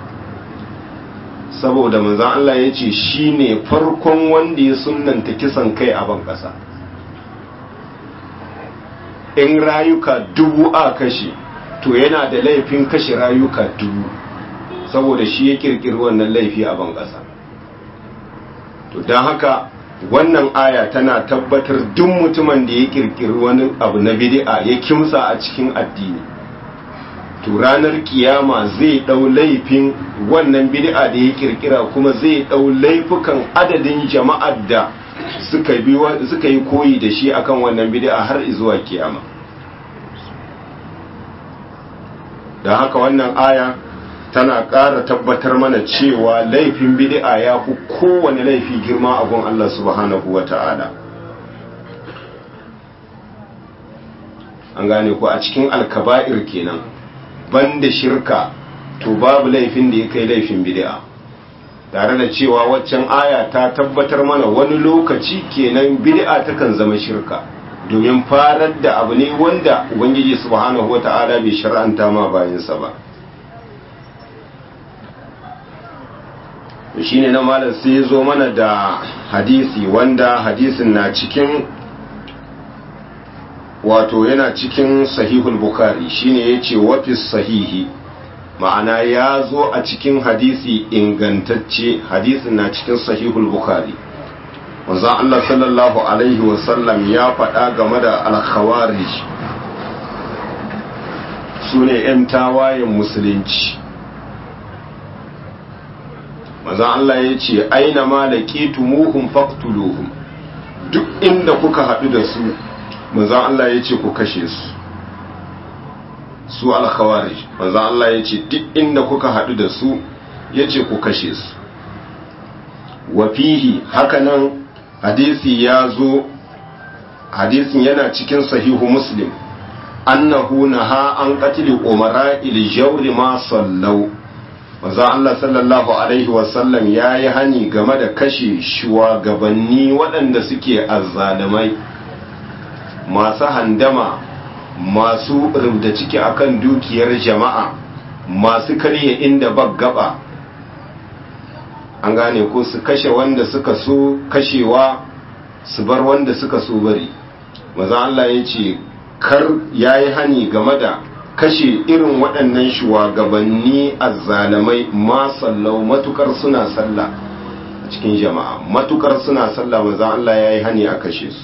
saboda manzon Allah ya ce shi ne farkon wanda ya sunanta kisan kai a ban ƙasa in rayuka dubu a kashe to yana da laifin kashe rayuka dubu saboda shi ya kirkiri wannan laifi a ban ƙasa to don haka wannan aya tana tabbatar duk mutumin da ya kirkiri wani abu na bid'a ya kimsa a cikin addini to ranar kiyama zai dau laifin wannan bid'a da ya kirkira kuma zai dau laifukan adadin jama'ar da suka bi suka yi koyi da shi akan wannan bid'a har zuwa kiyama da haka wannan aya tana ƙara tabbatar mana cewa laifin bid'a ya fi kowane laifi girma a gun Allah subhanahu wa ta'ala an gane ku a cikin alkaba'ir kenan banda shirka to babu laifin da ya kai laifin bid'a tare da cewa waccan aya ta tabbatar mana wani lokaci kenan bid'a takan zama shirka domin farar da abu ne wanda ubangiji subhanahu wata'ala bai shar'anta ma bayansa ba shine na malam sai ya zo mana da hadisi wanda hadisin na cikin wato yana cikin sahihul bukhari shine yace wafis sahihi ma'ana ya zo a cikin hadisi ingantacce hadisin na cikin sahihul bukhari wanzan Allah sallallahu alaihi wasallam ya faɗa game da al-khawarij su ne 'yan tawayen musulunci manzan Allah ya ce aina ma da ƙetumuhun faktuluhun duk inda kuka haɗu da su manzan Allah ya ce ku kashe su su alkhawarij manzan Allah ya ce duk inda kuka haɗu da su ya ce ku kashe su wafihi hakanan hadisi ya zo hadisin yana cikin sahihu muslim annahu naha an qatli umara il jawri ma sallau manzo Allah sallallahu alaihi wasallam yayi hani game da kashe shugabanni waɗanda suke azzalimai masu handama masu rubda ciki akan dukiyar jama'a masu karye inda gaba an gane ko su kashe wanda suka so kashewa su bar wanda suka so bari maza Allah ya ce kar yayi hani game da kashe irin waɗannan shugabanni azzalamai ma sallau matukar suna sallah a cikin jama'a matukar suna sallah maza Allah yayi hani a kashe su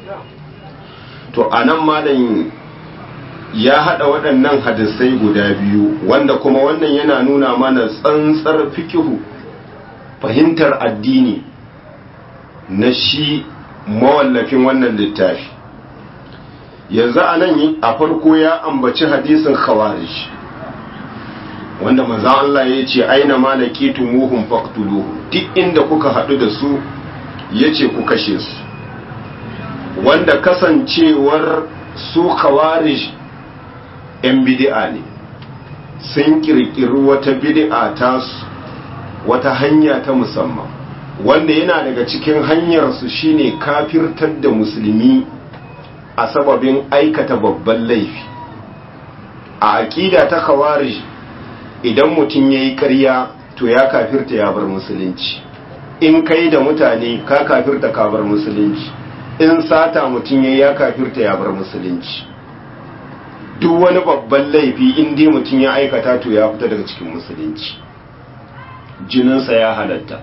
to anan malam ya hada waɗannan hadisai guda biyu wanda kuma wannan yana nuna mana tsantsar fikihu fahimtar addini na shi mawallafin wannan littafi yanzu a nan a farko ya ambaci hadisin khawarij wanda manzan Allah ya ce aina ma laqitu muhum faqtuluhu duk inda kuka haɗu da su yace ku kashe su wanda kasancewar su khawarij yan bid'a ne sun kirkiri wata bid'a ta wata hanya ta musamman wanda yana daga cikin hanyarsu shine kafirtar da musulmi a sababin aikata babban laifi a aƙida ta khawarij idan mutum ya yi ƙarya to ya kafirta ya bar musulunci in kai da mutane ka kafirta ka bar musulunci in sata mutum ya ya kafirta ya bar musulunci duk wani babban laifi in dai mutum ya aikata to ya fita daga cikin musulunci jininsa ya halatta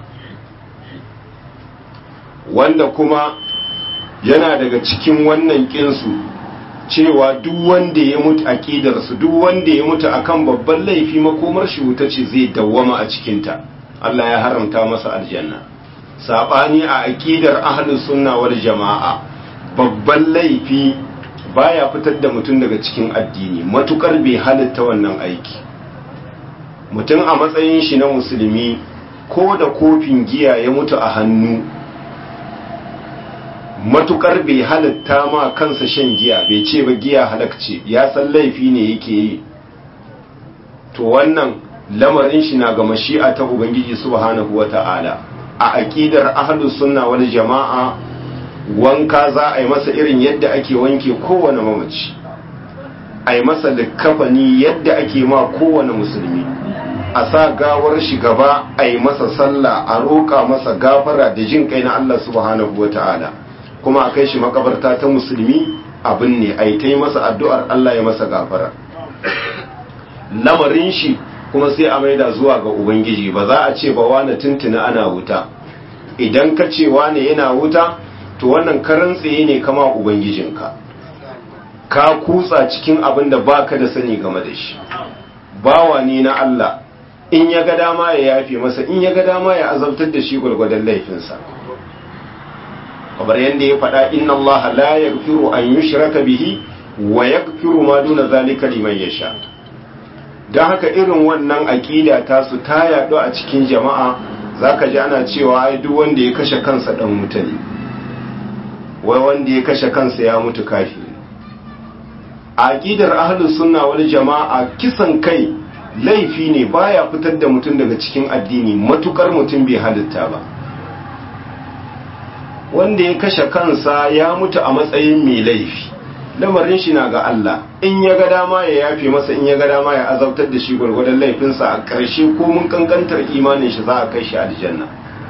wanda kuma yana daga cikin wannan kinsu cewa duk wanda ya mutu aqidarsu duk wanda ya mutu akan babban laifi makomar shi wuta ce zai dawwama a cikinta Allah ya haramta masa aljanna sabani a aqidar ahlus sunna wal jamaa babban laifi baya fitar da mutum daga cikin addini matukar bai halitta wannan aiki mutum a matsayin shi na musulmi ko da kofin giya ya mutu a hannu matukar bai halitta ma kansa shan giya bai ce ba giya halakce ya san laifi ne yake yi to wannan lamarin shi na ga mashi'a ta ubangiji subhanahu wata'ala a aqidar ahlus sunna wal jama'a wanka za a yi masa irin yadda ake wanke kowane mamaci a yi masa likafani yadda ake ma kowane musulmi a sa gawar shi gaba a yi masa sallah a roƙa masa gafara da jin kai na Allah subhanahu wa ta'ala kuma a kai shi makabarta ta musulmi abin ne a yi ta yi masa addu'ar Allah ya masa gafara lamarin shi kuma sai a maida zuwa ga ubangiji ba za a ce ba wane tuntuna ana wuta idan ka ce wane yana wuta to wannan karan tsaye ne kama ubangijinka ka kutsa cikin abin da baka da sani game da shi bawa ne na Allah in ya ga dama ya yafe masa in ya ga dama ya azabtar da shi gwargwadon laifinsa kamar yadda ya faɗa inna Allah la yaghfiru an yushraka bihi wa yaghfiru ma duna zalika liman yasha dan haka irin wannan aqida ta su ta yaɗu a cikin jama'a zaka ji ana cewa ai duk wanda ya kashe kansa dan wuta ne wai wanda ya kashe kansa ya mutu kafiri a aqidar ahlus sunna wal jama'a kisan kai laifi ne baya fitar da mutum daga cikin addini matukar mutum bai halitta ba wanda ya kashe kansa ya mutu a matsayin mai laifi lamarin shi na ga Allah in ya ga dama ya yafe masa in ya ga dama ya azabtar da shi gwargwadon laifinsa a ƙarshe ko mun kankantar imanin shi za a kai shi aljanna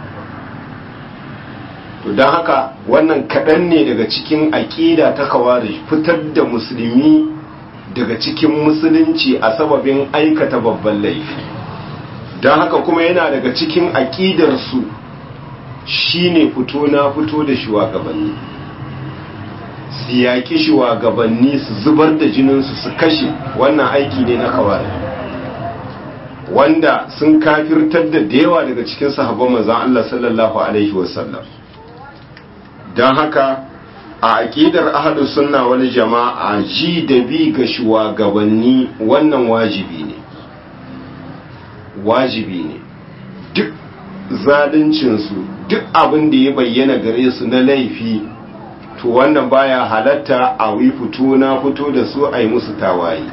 to don haka wannan kaɗan ne daga cikin aƙida ta kawari fitar da musulmi daga cikin musulunci a sababin aikata babban laifi don haka kuma yana daga cikin aƙidarsu shine fito na fito da shugabanni su yaƙi shugabanni su zubar da jininsu su kashe wannan aiki ne na kawari wanda sun kafirtar da yawa daga cikin sahabban manzon Allah sallallahu alaihi wasallam don haka a aƙidar ahlus sunna wal jama'a ji da bi ga shugabanni wannan wajibi ne wajibi ne duk zaluncinsu duk abin da ya bayyana gare su na laifi to wannan baya halatta a wi fito na fito da su a yi musu tawaye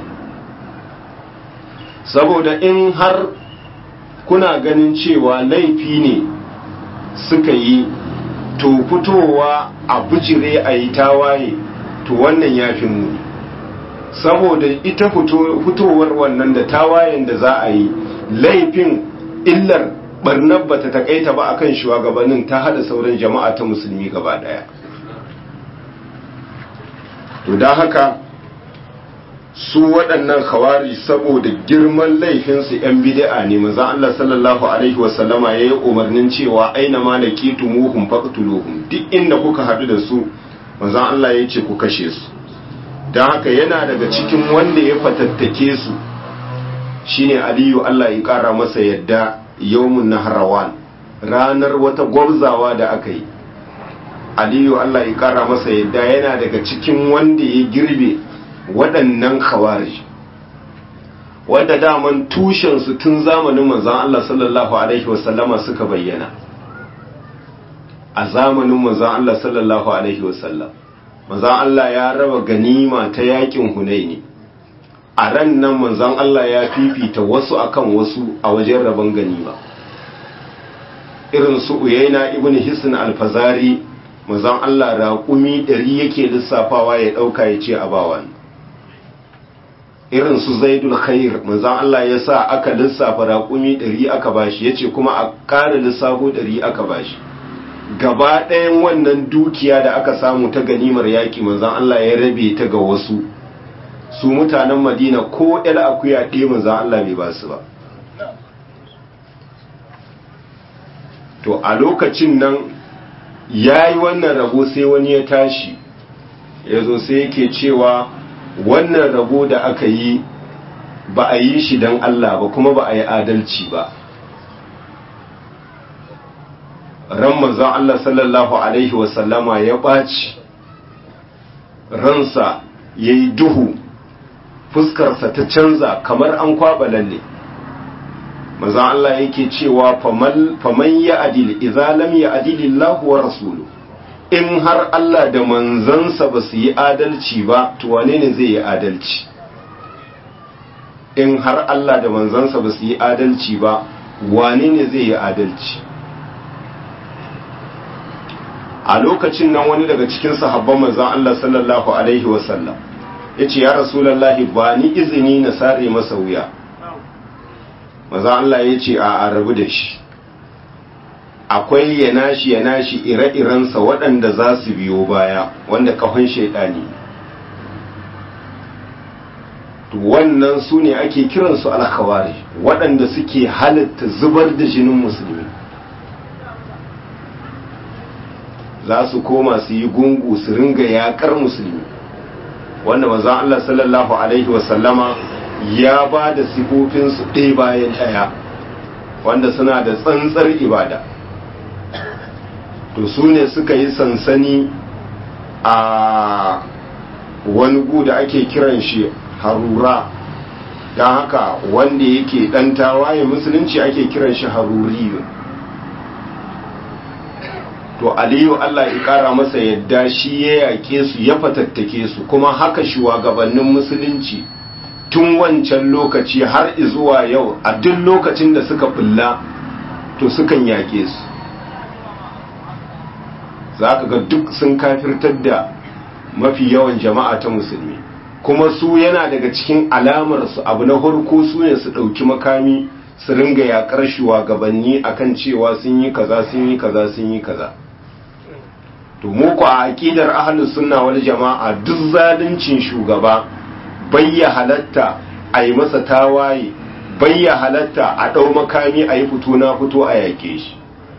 saboda in har kuna ganin cewa laifi ne suka yi to fitowa a bijire a yi tawaye to wannan ya fi muni saboda ita fitowar wannan da tawayen da za a yi laifin illar barnar bata takaita ba akan shugabannin ta hada sauran jama'a ta musulmi gaba daya to don haka su waɗannan khawari saboda girman laifinsu 'yan bid'a ne manzon Allah sallallahu alaihi wasallama ya yi umarnin cewa aina ma laqitumuhum faqtuluhum duk inda kuka haɗu da su manzon Allah ya ce ku kashe su don haka yana daga cikin wanda ya fatattake su shine Aliyu Allah ya ƙara masa yadda yawmun nahrawan ranar wata gwabzawa da aka yi Aliyu Allah ya ƙara masa yadda yana daga cikin wanda ya girbe waɗannan khawarij wadda daman tushensu tun zamanin manzan Allah sallallahu Alaihi wasallama suka bayyana a zamanin manzan Allah sallallahu Alaihi wasallam manzan Allah ya raba ganima ta yakin hunaini a ran nan manzan Allah ya fifita wasu akan wasu a wajen rabon ganima irin su uyaina ibn hisn alfazari manzan Allah raƙumi ɗari yake lissafawa ya ɗauka ya ce a bawa irin su zaidul khair manzan Allah ya sa aka lissafa raƙumi ɗari aka bashi ya ce kuma a ƙara lissafo ɗari aka bashi gaba ɗayan wannan dukiya da aka samu ta ganimar yaƙi manzan Allah ya rabe ta ga wasu su mutanen madina ko ɗan akuya ɗaya manzan Allah bai ba su ba to a lokacin nan ya yi wannan rabo sai wani ya tashi ya zo sai yake cewa wannan rabo da aka yi ba a yi shi don Allah ba kuma ba a yi adalci ba ran manzan Allah sallallahu Alaihi wasallama ya ɓaci ransa ya yi duhu fuskarsa ta canza kamar an kwaɓa lalle manzan Allah yake cewa faman ya adil izalam ya adilillahu wa rasulu in har Allah da manzansa ba su yi adalci ba to wane ne zai yi adalci in har Allah da manzansa ba su yi adalci ba wane ne zai yi adalci a lokacin nan wani daga cikin sahabban manzan Allah sallallahu alaihi wasallam ya ce ya rasulallahi ba ni izini na sare masa wuya manzan Allah ya ce a rabu da shi akwai ya nashi ya nashi ire-irensa waɗanda za su biyo baya wanda kahon shaidani wannan su ne ake kiransu alkhawari waɗanda suke halitta zubar da jinin musulmi za su koma su yi gungu su ringa yaƙar musulmi wanda manzon Allah sallallahu alaihi wasallama ya ba da sifofinsu ɗaya bayan ɗaya wanda suna da tsantsar ibada to su ne suka yi sansani a wani gu da ake kiran shi harura don haka wanda yake ɗan tawaye musulunci ake kiran shi haruriyu to aliyu Allah ya ƙara masa yadda shi ya yaƙe su ya fatattake su kuma haka shugabannin musulunci tun wancan lokaci har zuwa yau a duk lokacin da suka bulla to sukan yaƙe su za ka ga duk sun kafirtar da mafi yawan jama'a ta musulmi kuma su yana daga cikin alamarsu abu na farko su ne su ɗauki makami su ringa yaƙar shugabanni akan cewa sun yi kaza sun yi kaza sun yi kaza to mu ku a aqidar ahlus sunna wal jama'a duk zaluncin shugaba bayya halatta a yi masa tawaye bayya halatta a ɗau makami a yi fito na fito a yake shi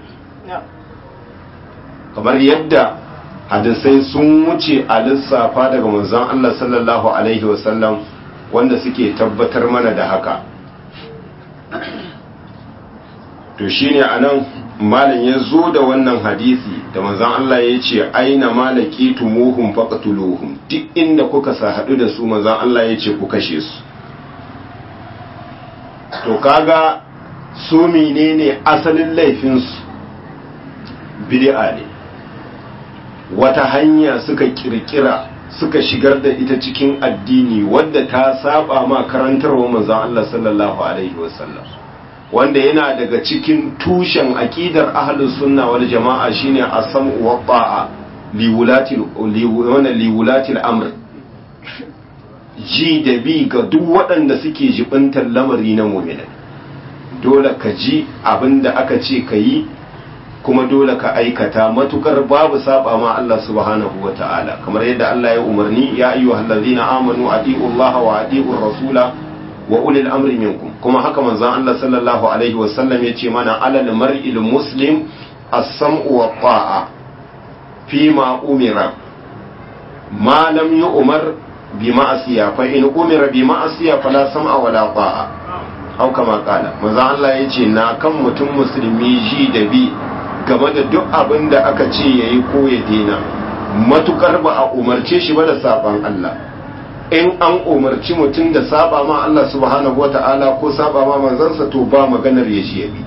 kamar yadda hadisai sun wuce a lissafa daga manzon Allah sallallahu alaihi wasallam wanda suke tabbatar mana da haka to shine anan malam ya zo da wannan hadisi da manzon Allah ya ce aina malaki tumuhum faqtuluhum duk inda kuka sa hadu da su manzon Allah ya ce ku kashe su to kaga su menene asalin laifin su bid'a ne wata hanya suka kirkira suka shigar da ita cikin addini wadda ta saba ma karantarwa manzon Allah sallallahu alaihi wasallam wanda yana daga cikin tushen aqidar ahlus sunna wal jama'a shine as-sam'u wa ta'a li wulati li wulati al-amr ji da bi ga duk waɗanda suke jibintar lamari na mu'mina dole ka ji abinda aka ce ka yi kuma dole ka aikata matukar babu saba ma Allah subhanahu wa ta'ala kamar yadda Allah ya umarni ya ayyuhallazina amanu atiullaha wa atiur rasula wa ulil amri minkum kuma haka manzon Allah sallallahu alaihi wasallam yace mana alal mar'il muslim as-sam'u wa ta'a fi ma umira ma lam yu'mar bi ma'asiya fa in umira bi ma'asiya fala sam'a wala ta'a au kama kala manzon Allah yace na kan mutum musulmi ji da bi game da duk abin da aka ce yayi ko ya dena matukar ba a umarce shi ba da saban Allah in an umarci mutum da saba ma Allah subhanahu wa ta'ala ko saba ma manzansa to ba maganar ya shi yabi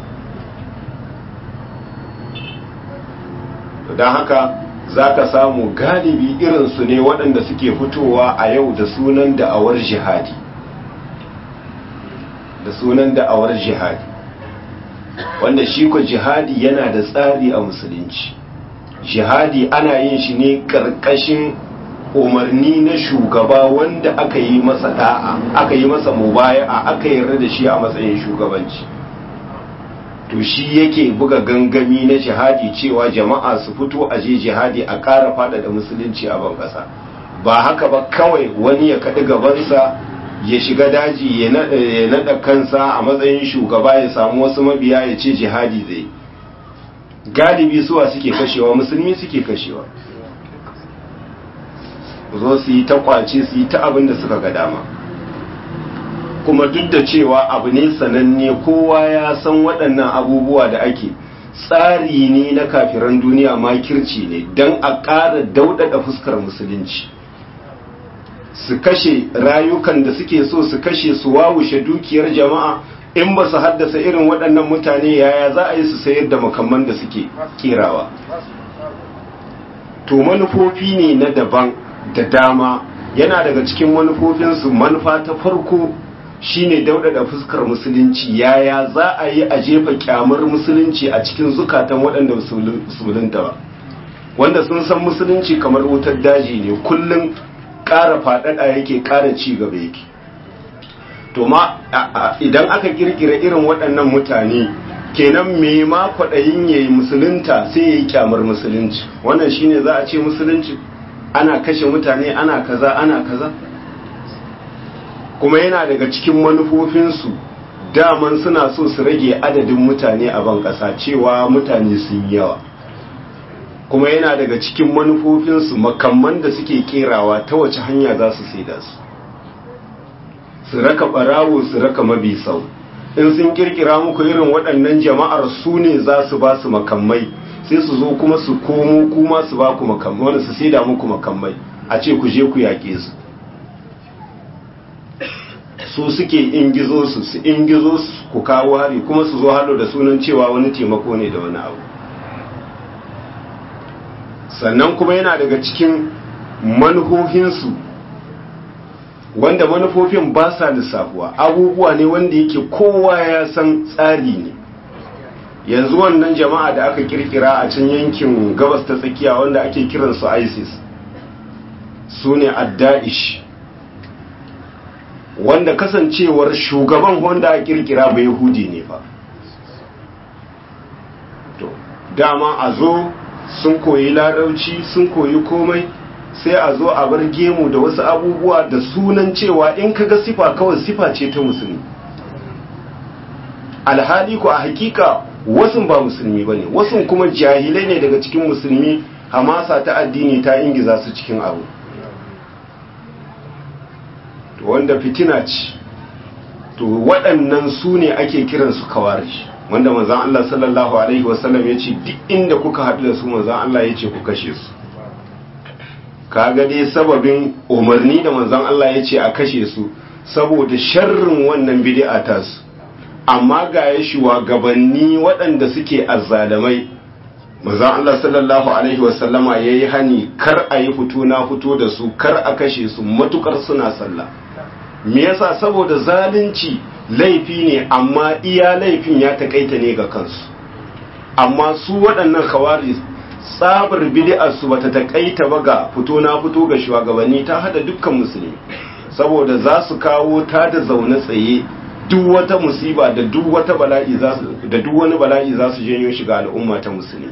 don haka za ka samu galibi irinsu ne waɗanda suke fitowa a yau da sunan da'awar jihadi da sunan da'awar jihadi wanda shi ko jihadi yana da tsari a musulunci jihadi ana yin shi ne ƙarƙashin umarni na shugaba wanda aka yi masa da'a aka yi masa mubaya'a aka yarda da shi a matsayin shugabanci to shi yake buga gangami na jihadi cewa jama'a su fito a je jihadi a ƙara faɗaɗa musulunci a ban ƙasa ba haka ba kawai wani ya kaɗi gabansa ya shiga daji ya naɗa kansa a matsayin shugaba ya samu wasu mabiya ya ce jihadi zai galibi suwa suke kashewa musulmi suke kashewa zo su yi ta kwace su yi ta abin da suka ga dama kuma duk da cewa abu ne sananne kowa ya san waɗannan abubuwa da ake tsari ne na kafiran duniya makirci ne don a ƙara daudada fuskar musulunci su kashe rayukan da suke so su kashe su wawushe dukiyar jama'a in ba su haddasa irin waɗannan mutane yaya za a yi su sayar da makamman da suke kirawa to manufofi ne na daban da dama yana daga cikin manufofinsu manufa ta farko shine daudada fuskar musulunci yaya za a yi a jefa kyamar musulunci a cikin zukatan waɗanda musulunta ba wanda sun san musulunci kamar wutar daji ne kullum ƙara faɗaɗa yake ƙara ci gaba yake to ma idan aka kirkira irin waɗannan mutane kenan me ma kwaɗayin ya yi musulunta sai ya yi kyamar musulunci wannan shine za a ce musulunci ana kashe mutane ana kaza ana kaza kuma yana daga cikin manufofinsu daman suna so su rage adadin mutane a ban ƙasa cewa mutane sun yawa kuma yana daga cikin manufofinsu makamman da suke kerawa ta wace hanya za su saida su su raka barawo su raka mabi sau in sun kirkira muku irin waɗannan jama'ar su ne za su ba su makamai sai su zo kuma su komo kuma su ba ku makamai wani su saida muku makamai a ce ku je ku yaƙe su su suke ingizo su su ingizo su ku kawo hari kuma su zo halo da sunan cewa wani taimako ne da wani abu sannan kuma yana daga cikin manuhohinsu wanda manufofin ba sa lissafuwa abubuwa ne wanda yake kowa ya san tsari ne yanzu wannan jama'a da aka kirkira a can yankin gabas ta tsakiya wanda ake kiransu isis su ne adda'ish wanda kasancewar shugaban wanda a kirkira bai yahudi ne fa to dama a zo sun koyi larauci sun koyi komai sai a zo a bar gemu da wasu abubuwa da sunan cewa in kaga sifa kawai sifa ce ta musulmi alhali ko a hakika wasu ba musulmi ba ne wasu kuma jahilai ne daga cikin musulmi hamasa ta addini ta ingiza su cikin abu to wanda fitina ce to waɗannan su ne ake kiransu kawarish wanda manzan Allah sallallahu alaihi wasallam ya ce duk inda kuka haɗu da su manzan Allah ya ce ku kashe su kaga dai sababin umarni da manzan Allah ya ce a kashe su saboda sharrin wannan bid'a ta su amma ga ya shugabanni waɗanda suke azzalamai manzan Allah sallallahu alaihi wasallama ya yi hani kar a yi fito na fito da su kar a kashe su matukar suna sallah me yasa saboda zalunci laifi ne amma iya laifin ya takaita ne ga kansu amma su waɗannan khawarij tsabar bid'ar su bata takaita ba ga fito na fito ga shugabanni ta hada dukkan musulmi saboda za su kawo ta da zaune tsaye duk wata musiba da duk wata bala'i za su da duk wani bala'i za su janyo shi ga al'umma ta musulmi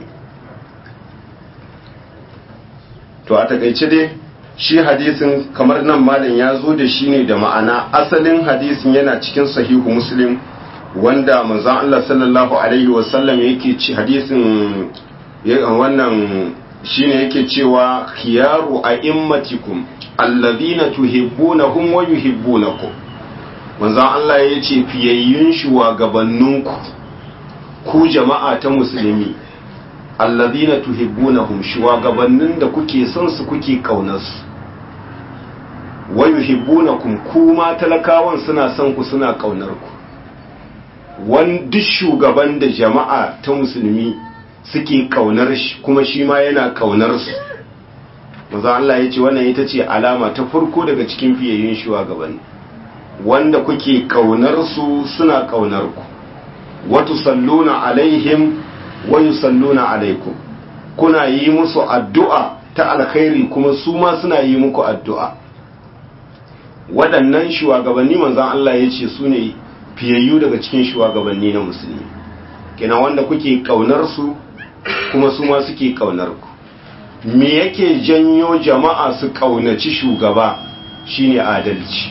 to a takaice dai shi hadisin kamar nan malam ya zo da shi ne da ma'ana asalin hadisin yana cikin sahihu muslim wanda manzon Allah sallallahu alaihi wasallam yake ci hadisin wannan shine yake cewa khiyaru a'immatikum alladhina tuhibbunahum wa yuhibbunakum manzon Allah ya ce fiyayyun shugabanninku ku jama'a ta musulmi alladhina tuhibbunahum shugabannin da kuke son su kuke kaunar su wa yuhibbunakum kuma talakawan suna son ku suna kaunar ku wani shugaban da jama'a ta musulmi suke kaunar shi kuma shi ma yana kaunar su maza Allah ya ce wannan ita ce alama ta farko daga cikin fiyayyun shugabanni wanda kuke kaunar su suna kaunar ku watu salluna alaihim wa yusalluna alaikum kuna yi musu addu'a ta alkhairi kuma su ma suna yi muku addu'a waɗannan shugabanni manzan Allah ya ce su ne fiyayyu daga cikin shugabanni na musulmi kina wanda kuke kaunar su kuma su ma suke kaunar ku me yake janyo jama'a su kaunaci shugaba shine adalci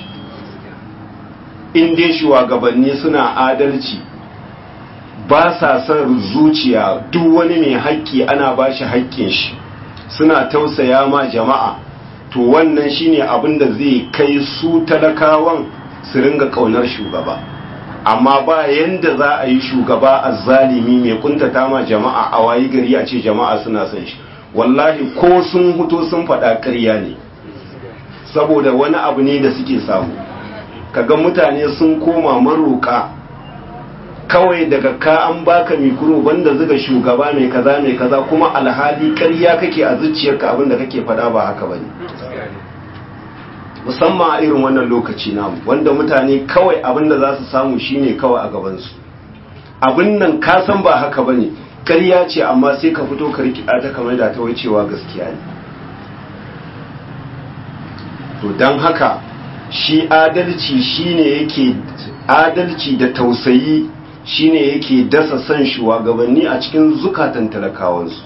in dai shugabanni suna adalci ba sa son zuciya duk wani mai haƙƙi ana ba shi haƙƙin shi suna tausaya ma jama'a to wannan shine abin da zai kai su talakawan su ringa ƙaunar shugaba amma ba yanda za a yi shugaba a zalimi mai kuntata ma jama'a a wayi gari a ce jama'a suna son shi wallahi ko sun huto sun faɗa ƙarya ne saboda wani abu ne da suke samu kaga mutane sun koma maroƙa kawai daga ka an baka mikro banda zuga shugaba mai kaza mai kaza kuma alhali ƙarya kake a zuciyarka abin da kake faɗa ba haka bane musamman a irin wannan lokaci namu wanda mutane kawai abin da za su samu shine kawai a gabansu abin nan ka san ba haka bane ƙarya ce amma sai ka fito ka rikida ta kamar da ta cewa gaskiya ne to don haka shi adalci shine yake adalci da tausayi shine yake dasa san shugabanni a cikin zukatan talakawansu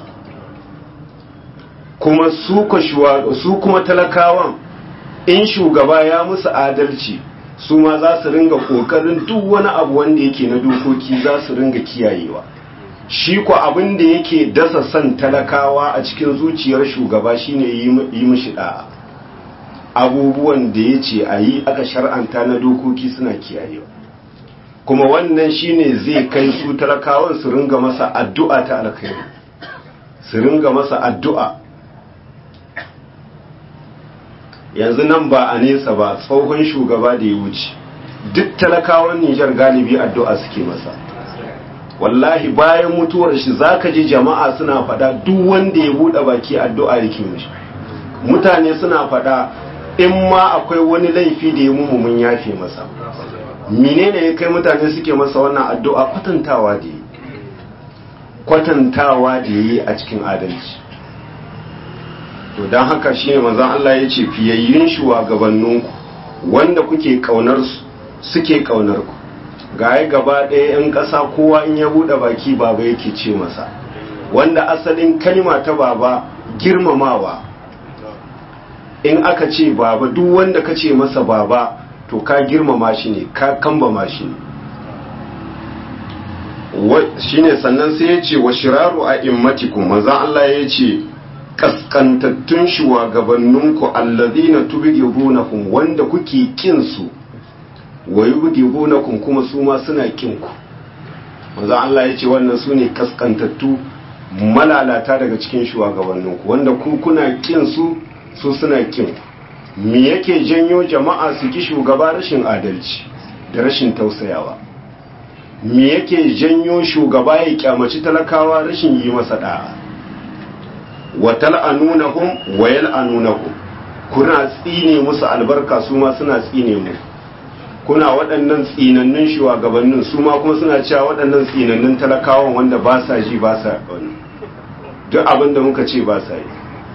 kuma su kuma talakawan in shugaba ya musu adalci su ma za su ringa kokarin duk wani abu wanda yake na dokoki za su ringa kiyayewa shi ko abin da yake dasa san talakawa a cikin zuciyar shugaba shine yi mishi da'a abubuwan da ya ce a yi aka shar'anta na dokoki suna kiyayewa kuma wannan shine zai kai su talakawan su ringa masa addu'a ta alkhairi su ringa masa addu'a yanzu nan ba a nesa ba tsohon shugaba da ya wuce duk talakawan Nijar galibi addu'a suke masa wallahi bayan mutuwar shi zaka ji jama'a suna fada duk wanda ya bude baki addu'a yake mishi mutane suna fada in ma akwai wani laifi da ya mumu mun yafe masa menene ya kai mutane suke masa wannan addu'a kwatantawa da yi kwatantawa da yi a cikin adalci to don haka shi ne manzan Allah ya ce fiyayyun shugabanninku wanda kuke kaunar su suke kaunar ku gaya gaba ɗaya 'yan ƙasa kowa in ya buɗe baki baba yake ce masa wanda asalin kalima ta baba girmamawa in aka ce baba duk wanda ka ce masa baba to ka girmama shi ne ka kambama shi ne shine sannan sai ya ce wa shiraru a immatikum maza Allah ya ce kaskantattun shugabanninku allazina tubghidunahum wanda kuke kin su wa yubghidunakum kuma su ma suna kin ku maza Allah ya ce wannan su ne kaskantattu malalata daga cikin shugabanninku wanda ku kuna kin su su suna kin me yake janyo jama'a su ki shugaba rashin adalci da rashin tausayawa me yake janyo shugaba ya kyamaci talakawa rashin yi masa da'a wa tal'anunahum wa yal'anunakum kuna tsine musu albarka su ma suna tsine mu kuna waɗannan tsinannun shugabannin su ma kuma suna cewa waɗannan tsinannun talakawan wanda ba sa ji ba sa duk abin da muka ce ba sa yi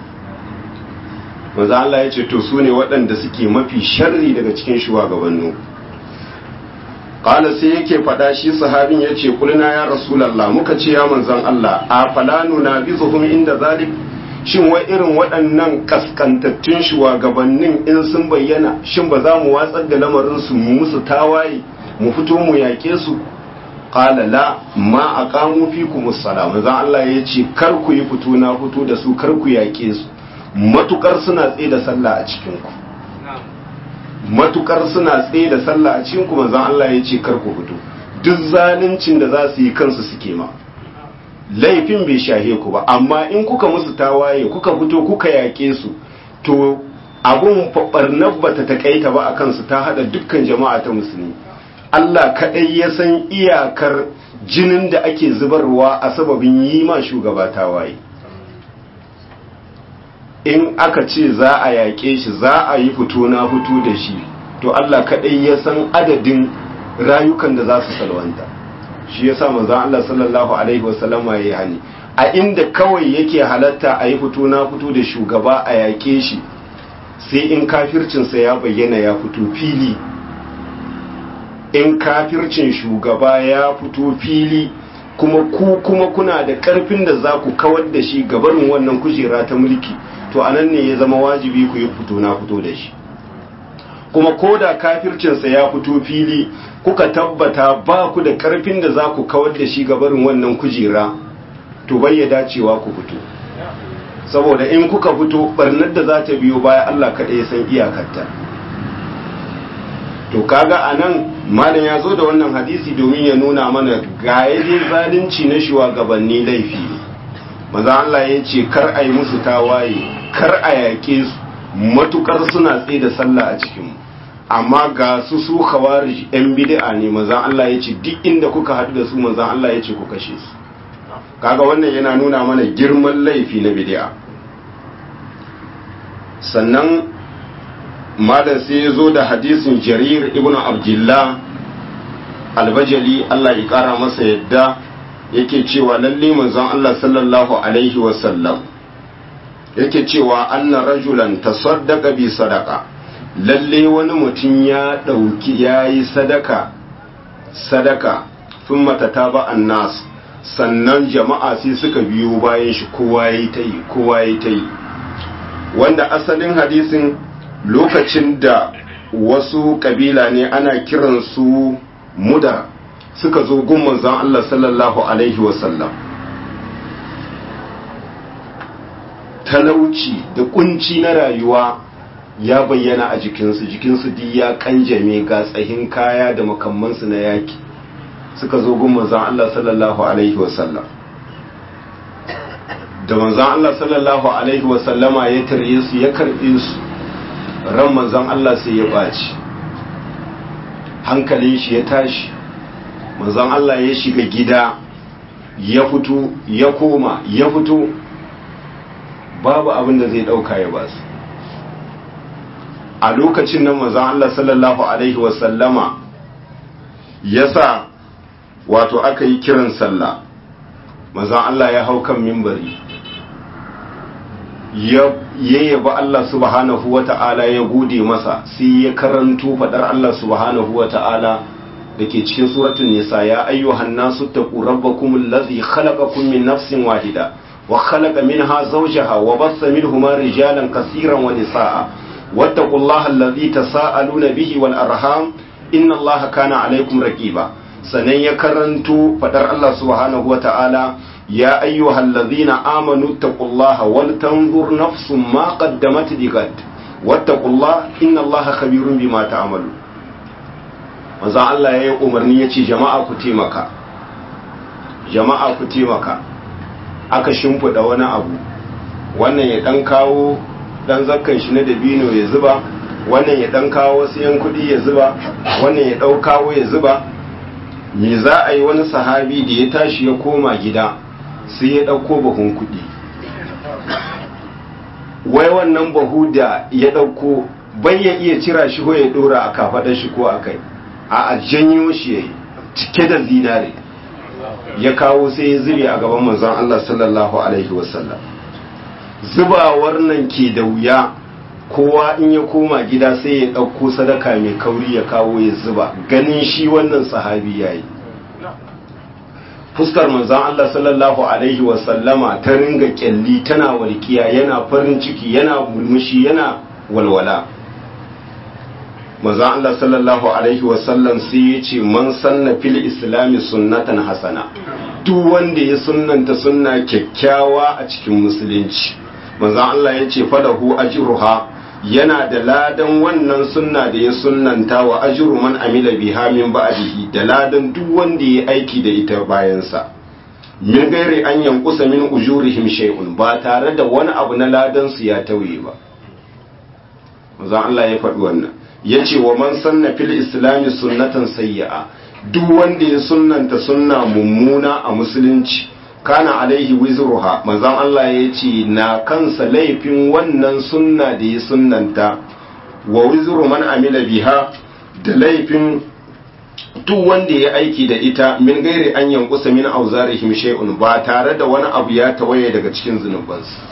maza Allah ya ce to su ne waɗanda suke mafi sharri daga cikin shugabannu ƙala sai yake faɗa shi sahabin ya ce kulina ya rasulallah muka ce ya manzan Allah a falanu na bi zuhum inda zalik shin wai irin waɗannan kaskantattun shugabannin in sun bayyana shin ba za mu watsar da lamarin su mu musu tawaye mu fito mu yaƙe su qala la ma aqamu fikum as-salam manzan Allah ya ce kar ku yi fito na fito da su kar ku yaƙe su matukar suna tsaye da sallah a cikinku matukar suna tsaye da sallah a cikinku manzon Allah ya ce kar ku fito duk zaluncin da za su yi kansu suke ma laifin bai shahe ku ba amma in kuka musu tawaye kuka fito kuka yaƙe su to abun barnar bata takaita ba a kansu ta hada dukkan jama'a ta musulmi Allah kaɗai ya san iyakar jinin da ake zubarwa a sababin yi ma shugaba tawaye in aka ce za a yaƙe shi za a yi fito na fito da shi to Allah kaɗai ya san adadin rayukan da za su salwanta shi ya sa manzan Allah sallallahu Alaihi wasallama ya yi hani a inda kawai yake halatta a yi fito na fito da shugaba a yaƙe shi sai in kafircinsa ya bayyana ya fito fili in kafircin shugaba ya fito fili kuma ku kuma kuna da ƙarfin da za ku kawar da shi gabarin wannan kujera ta mulki to anan ne ya zama wajibi ku yi fito na fito da shi kuma ko da kafircinsa ya fito fili kuka tabbata ba ku da karfin da za ku kawar da shi gabarin wannan kujera to bai ya dacewa ku fito saboda in kuka fito barnar da za ta biyo baya Allah kaɗai ya san iyakarta to kaga anan malam ya zo da wannan hadisi domin ya nuna mana ga yaje zalunci na shugabanni laifi ne maza Allah ya ce kar a yi musu tawaye kar a yaƙe su matukar suna tsaye da sallah a cikinmu amma ga su su khawarij yan bid'a ne maza Allah ya ce duk inda kuka haɗu da su maza Allah ya ce ku kashe su kaga wannan yana nuna mana girman laifi na bid'a sannan malam sai ya zo da hadisin jarir ibnu abdullah albajali Allah ya kara masa yadda yake cewa lalle manzon Allah sallallahu alaihi wasallam yake cewa anna rajulan tasaddaqa bi sadaqa lalle wani mutum ya dauki yayi sadaka sadaka thumma tataba annas sannan jama'a sai suka biyo bayan shi kowa yayi tayi kowa yayi tayi wanda asalin hadisin lokacin da wasu kabila ne ana kiransu mudar suka zo gun manzon Allah sallallahu alaihi wasallam talauci da kunci na rayuwa ya bayyana a jikinsu jikinsu duk ya kanjame ga tsahin kaya da makamansu na yaki suka zo gun manzon Allah sallallahu alaihi wasallam da manzon Allah sallallahu alaihi wasallama ya tarye su ya karbe su ran manzon Allah sai ya baci hankalin shi ya tashi manzon Allah ya shiga gida ya fito ya koma ya fito babu abin da zai dauka ya basu a lokacin nan manzon Allah sallallahu alaihi wasallama yasa wato aka yi kiran sallah manzon Allah ya hau kan mimbari ya yayyaba Allah subhanahu wata'ala ya gode masa sai ya karanto fadar Allah subhanahu wata'ala da ke cikin suratul nisa ya ayyuhan nasu taqu rabbakum allazi khalaqakum min nafsin wahida wa khalaqa minha zawjaha wa bassa minhuma rijalan kaseeran wa nisaa wattaqullaha allazi tasaaluna bihi wal arham inna allaha kana alaykum raqiba sanan ya karanto fadar Allah subhanahu wata'ala يا أيها الذين آمنوا اتقوا الله ولتنظر نفس ما قدمت لغد واتقوا الله إن الله خبير بما تعملون manzon Allah ya yi umarni ya ce jama'a ku taimaka jama'a ku taimaka aka shimfiɗa wani abu wannan ya ɗan kawo ɗan zakkan shi na dabino ya zuba wannan ya ɗan kawo wasu yan kuɗi ya zuba wannan ya ɗau kawo ya zuba me za a yi wani sahabi da ya tashi ya koma gida sai ya ɗauko bahun kuɗi wai wannan bahu da ya ɗauko bai ya iya cira shi ko ya ɗora a kafaɗar shi ko a kai a janyo shi ya yi cike da zinare ya kawo sai ya zube a gaban manzon Allah sallallahu alaihi wasallam zubawar nan ke da wuya kowa in ya koma gida sai ya ɗauko sadaka mai kauri ya kawo ya zuba ganin shi wannan sahabi ya yi fuskar manzan Allah sallallahu Alaihi wasallama ta ringa kyalli tana walkiya yana farin ciki yana mulmushi yana walwala manzan Allah sallallahu Alaihi wasallam sai ya ce man sanna fil islami sunnatan hasana duk wanda ya sunnanta sunna kyakkyawa a cikin musulunci manzan Allah ya ce fadahu ajruha yana da ladan wannan sunna da ya sunnanta wa ajru man amila biha min ba'dihi da ladan duk wanda ya aiki da ita bayansa min gairi an yankusa min ujurihim shay'un ba tare da wani abu na ladan su ya tauye ba manzo Allah ya faɗi wannan yace wa man sanna fil islami sunnatan sayyi'a duk wanda ya sunnanta sunna mummuna a musulunci kana alaihi wizruha manzon Allah ya ce na kansa laifin wannan sunna da ya sunnanta wa wizru man amila biha da laifin duk wanda ya aiki da ita min gairi an yankusa min auzarihim shay'un ba tare da wani abu ya tawaye daga cikin zunubansu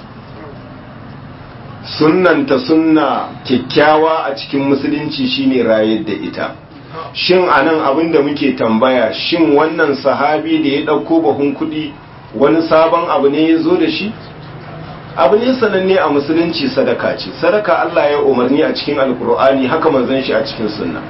sunnanta sunna kyakkyawa a cikin musulunci shine rayar da ita shin anan abin da muke tambaya shin wannan sahabi da ya ɗauko bahun kuɗi wani sabon abu ne ya zo da shi abu ne sananne a musulunci sadaka ce sadaka Allah ya umarni a cikin alkur'ani haka manzon shi a cikin sunna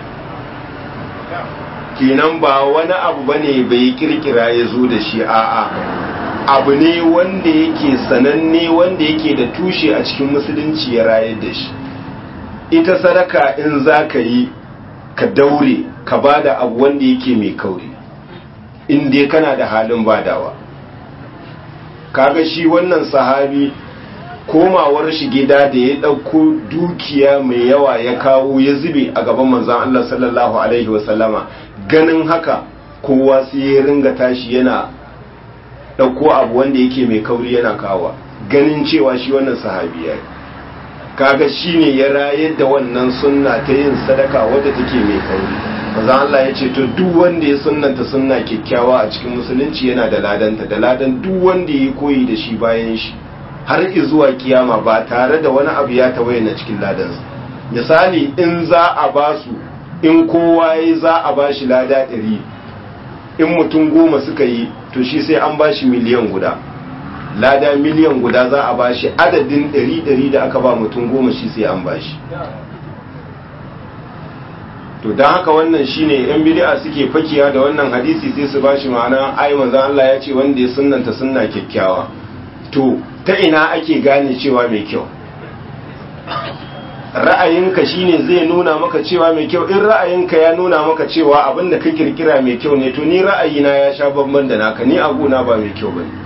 kenan ba wani abu bane bai kirkira ya zo da shi a'a abu ne wanda yake sananne wanda yake da tushe a cikin musulunci ya rayar da shi ita sadaka in za ka yi ka daure ka bada abu wanda yake mai kauri in dai kana da halin badawa kaga shi wannan sahabi komawar shi gida da ya ɗauko dukiya mai yawa ya kawo ya zube a gaban manzan Allah sallallahu Alaihi wasallama ganin haka kowa sai ya ringa tashi yana ɗauko abu wanda yake mai kauri yana kawa ganin cewa shi wannan sahabi ya kaga shi ne ya rayar da wannan sunna ta yin sadaka wadda take mai kauri manzan Allah ya ce to duk wanda ya sunnanta sunna kyakkyawa a cikin musulunci yana da ladanta da ladan duk wanda ya koyi da shi bayan shi har zuwa kiyama ba tare da wani abu ya tawaye na cikin ladansa misali in za a ba su in kowa ya za a ba shi lada ɗari in mutum goma suka yi to shi sai an ba shi miliyan guda lada miliyan guda za a ba shi adadin ɗari ɗari da aka ba mutum goma shi sai an ba shi to don haka wannan shine yan bid'a suke fakiya da wannan hadisi sai su bashi ma'ana ai manzon Allah ya ce wanda ya sunnanta sunna kyakkyawa to ta ina ake gane cewa mai kyau ra'ayinka shine zai nuna maka cewa mai kyau in ra'ayinka ya nuna maka cewa abin da ka kirkira mai kyau ne to ni ra'ayina ya sha bamban da naka ni aguna ba mai kyau bane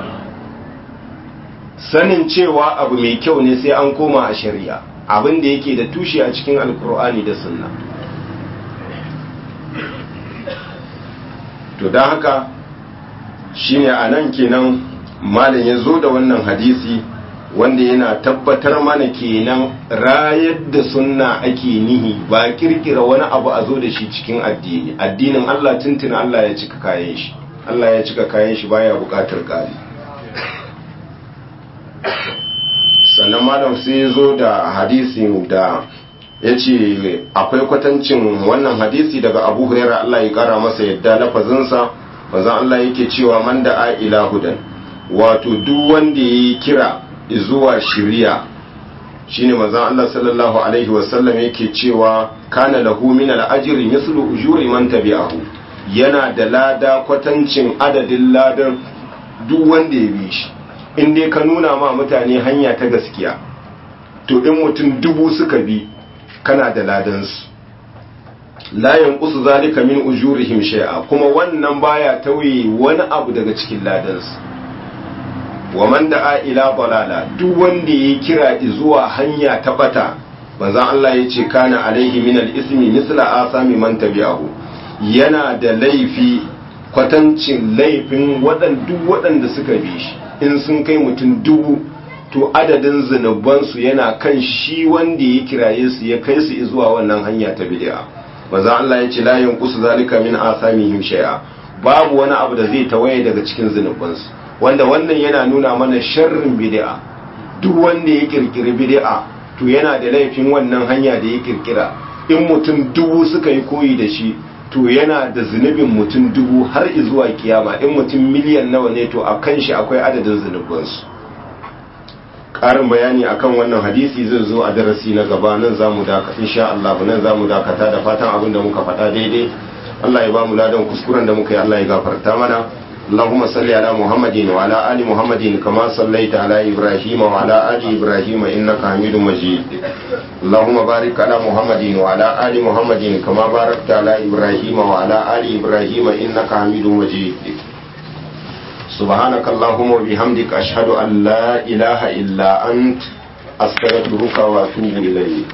sanin cewa abu mai kyau ne sai an koma a shari'a abin da yake da tushe a cikin alkur'ani da sunna to don haka shine a nan kenan malin ya zo da wannan hadisi wanda yana tabbatar mana kenan rayar da sunna ake nihi ba kirkira wani abu a zo da shi cikin addini addinin Allah tuntuna Allah ya cika kayan shi Allah ya cika kayan shi baya bukatar kari sannan malam sai ya zo da hadisin da ya ce akwai kwatancin wannan hadisi daga abu huraira Allah ya kara masa yadda lafazinsa manzon Allah yake cewa man da a ila hudan wato duk wanda ya kira zuwa shiriya shine manzon Allah sallallahu alaihi wasallam yake cewa kana lahu min al-ajri mislu ujuri man tabi'ahu yana da lada kwatancin adadin ladan duk wanda ya bi shi in dai ka nuna ma mutane hanya ta gaskiya to in mutum dubu suka bi kana da ladansu la yanqusu zalika min ujurihim shay'a kuma wannan baya tauye wani abu daga cikin ladansu wa man da'a ila balala duk wanda ya kira zuwa hanya ta bata manzon Allah yace kana alaihi min al-ismi misla asami man tabi'ahu yana da laifi kwatancin laifin waɗan duk waɗanda suka bi shi in sun kai mutum dubu to adadin zunubansu yana kan shi wanda ya kiraye su ya kai su zuwa wannan hanya ta bid'a manzon Allah yace la yanqusu zalika min asamihim shay'a babu wani abu da zai tawaye daga cikin zunubansu wanda wannan yana nuna mana sharrin bid'a duk wanda ya kirkiri bid'a to yana da laifin wannan hanya da ya kirkira in mutum dubu suka yi koyi da shi to yana da zunubin mutum dubu har zuwa kiyama in mutum miliyan nawa ne to a kan shi akwai adadin zunubansu ƙarin bayani akan wannan hadisi zai zo a darasi na gaba nan za mu dakata insha Allah nan za mu dakata da fatan abin da muka faɗa daidai Allah ya ba mu ladan kuskuren da muka yi Allah ya gafarta mana اللهم صل على محمد وعلى آل محمد كما صليت على إبراهيم وعلى آل إبراهيم إنك حميد مجيد اللهم بارك على محمد وعلى آل محمد كما باركت على إبراهيم وعلى آل إبراهيم إنك حميد مجيد سبحانك اللهم وبحمدك أشهد أن لا إله إلا أنت أستغفرك وأتوب إليك